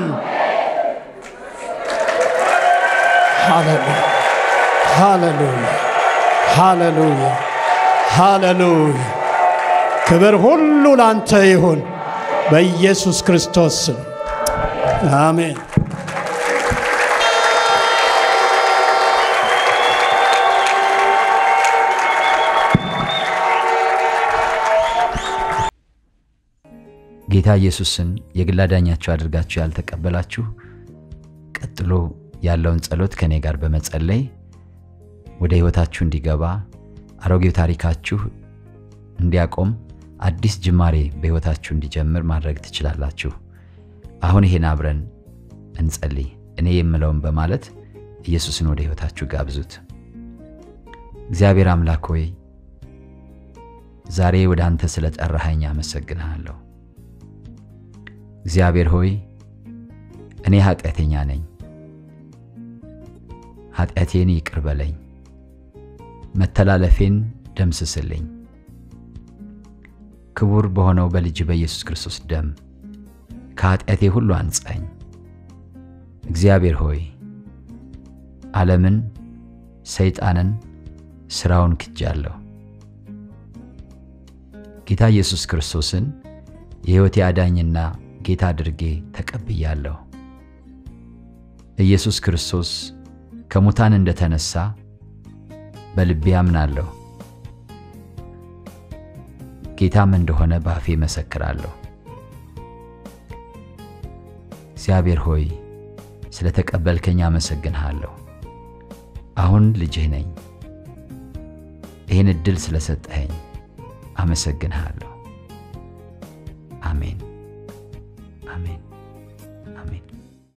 ሃሌሉያ ሃሌሉያ ሃሌሉያ ሃሌሉያ። ክብር ሁሉ ላንተ ይሁን በኢየሱስ ክርስቶስ ስም አሜን። ጌታ ኢየሱስን የግል አዳኛችሁ አድርጋችሁ ያልተቀበላችሁ ቀጥሎ ያለውን ጸሎት ከእኔ ጋር በመጸለይ ወደ ሕይወታችሁ እንዲገባ አሮጌው ታሪካችሁ እንዲያቆም አዲስ ጅማሬ በሕይወታችሁ እንዲጀምር ማድረግ ትችላላችሁ። አሁን ይሄን አብረን እንጸልይ። እኔ የምለውን በማለት ኢየሱስን ወደ ሕይወታችሁ ጋብዙት። እግዚአብሔር አምላክ ሆይ ዛሬ ወደ አንተ ስለ ጠራኸኝ አመሰግንሃለሁ። እግዚአብሔር ሆይ እኔ ኃጢአተኛ ነኝ፣ ኃጢአቴን ይቅር በለኝ፣ መተላለፌን ደምስስልኝ። ክቡር በሆነው በልጅ በኢየሱስ ክርስቶስ ደም ከኃጢአቴ ሁሉ አንጻኝ። እግዚአብሔር ሆይ ዓለምን፣ ሰይጣንን፣ ሥራውን ክጃለሁ። ጌታ ኢየሱስ ክርስቶስን የሕይወቴ አዳኝና ጌታ አድርጌ ተቀብያለሁ። ኢየሱስ ክርስቶስ ከሙታን እንደተነሳ በልቤ አምናለሁ። ጌታም እንደሆነ በአፌ መሰክራለሁ። እግዚአብሔር ሆይ ስለ ተቀበልከኝ አመሰግንሃለሁ። አሁን ልጅህ ነኝ። ይህን ዕድል ስለሰጠኸኝ አመሰግንሃለሁ። አሜን፣ አሜን፣ አሜን።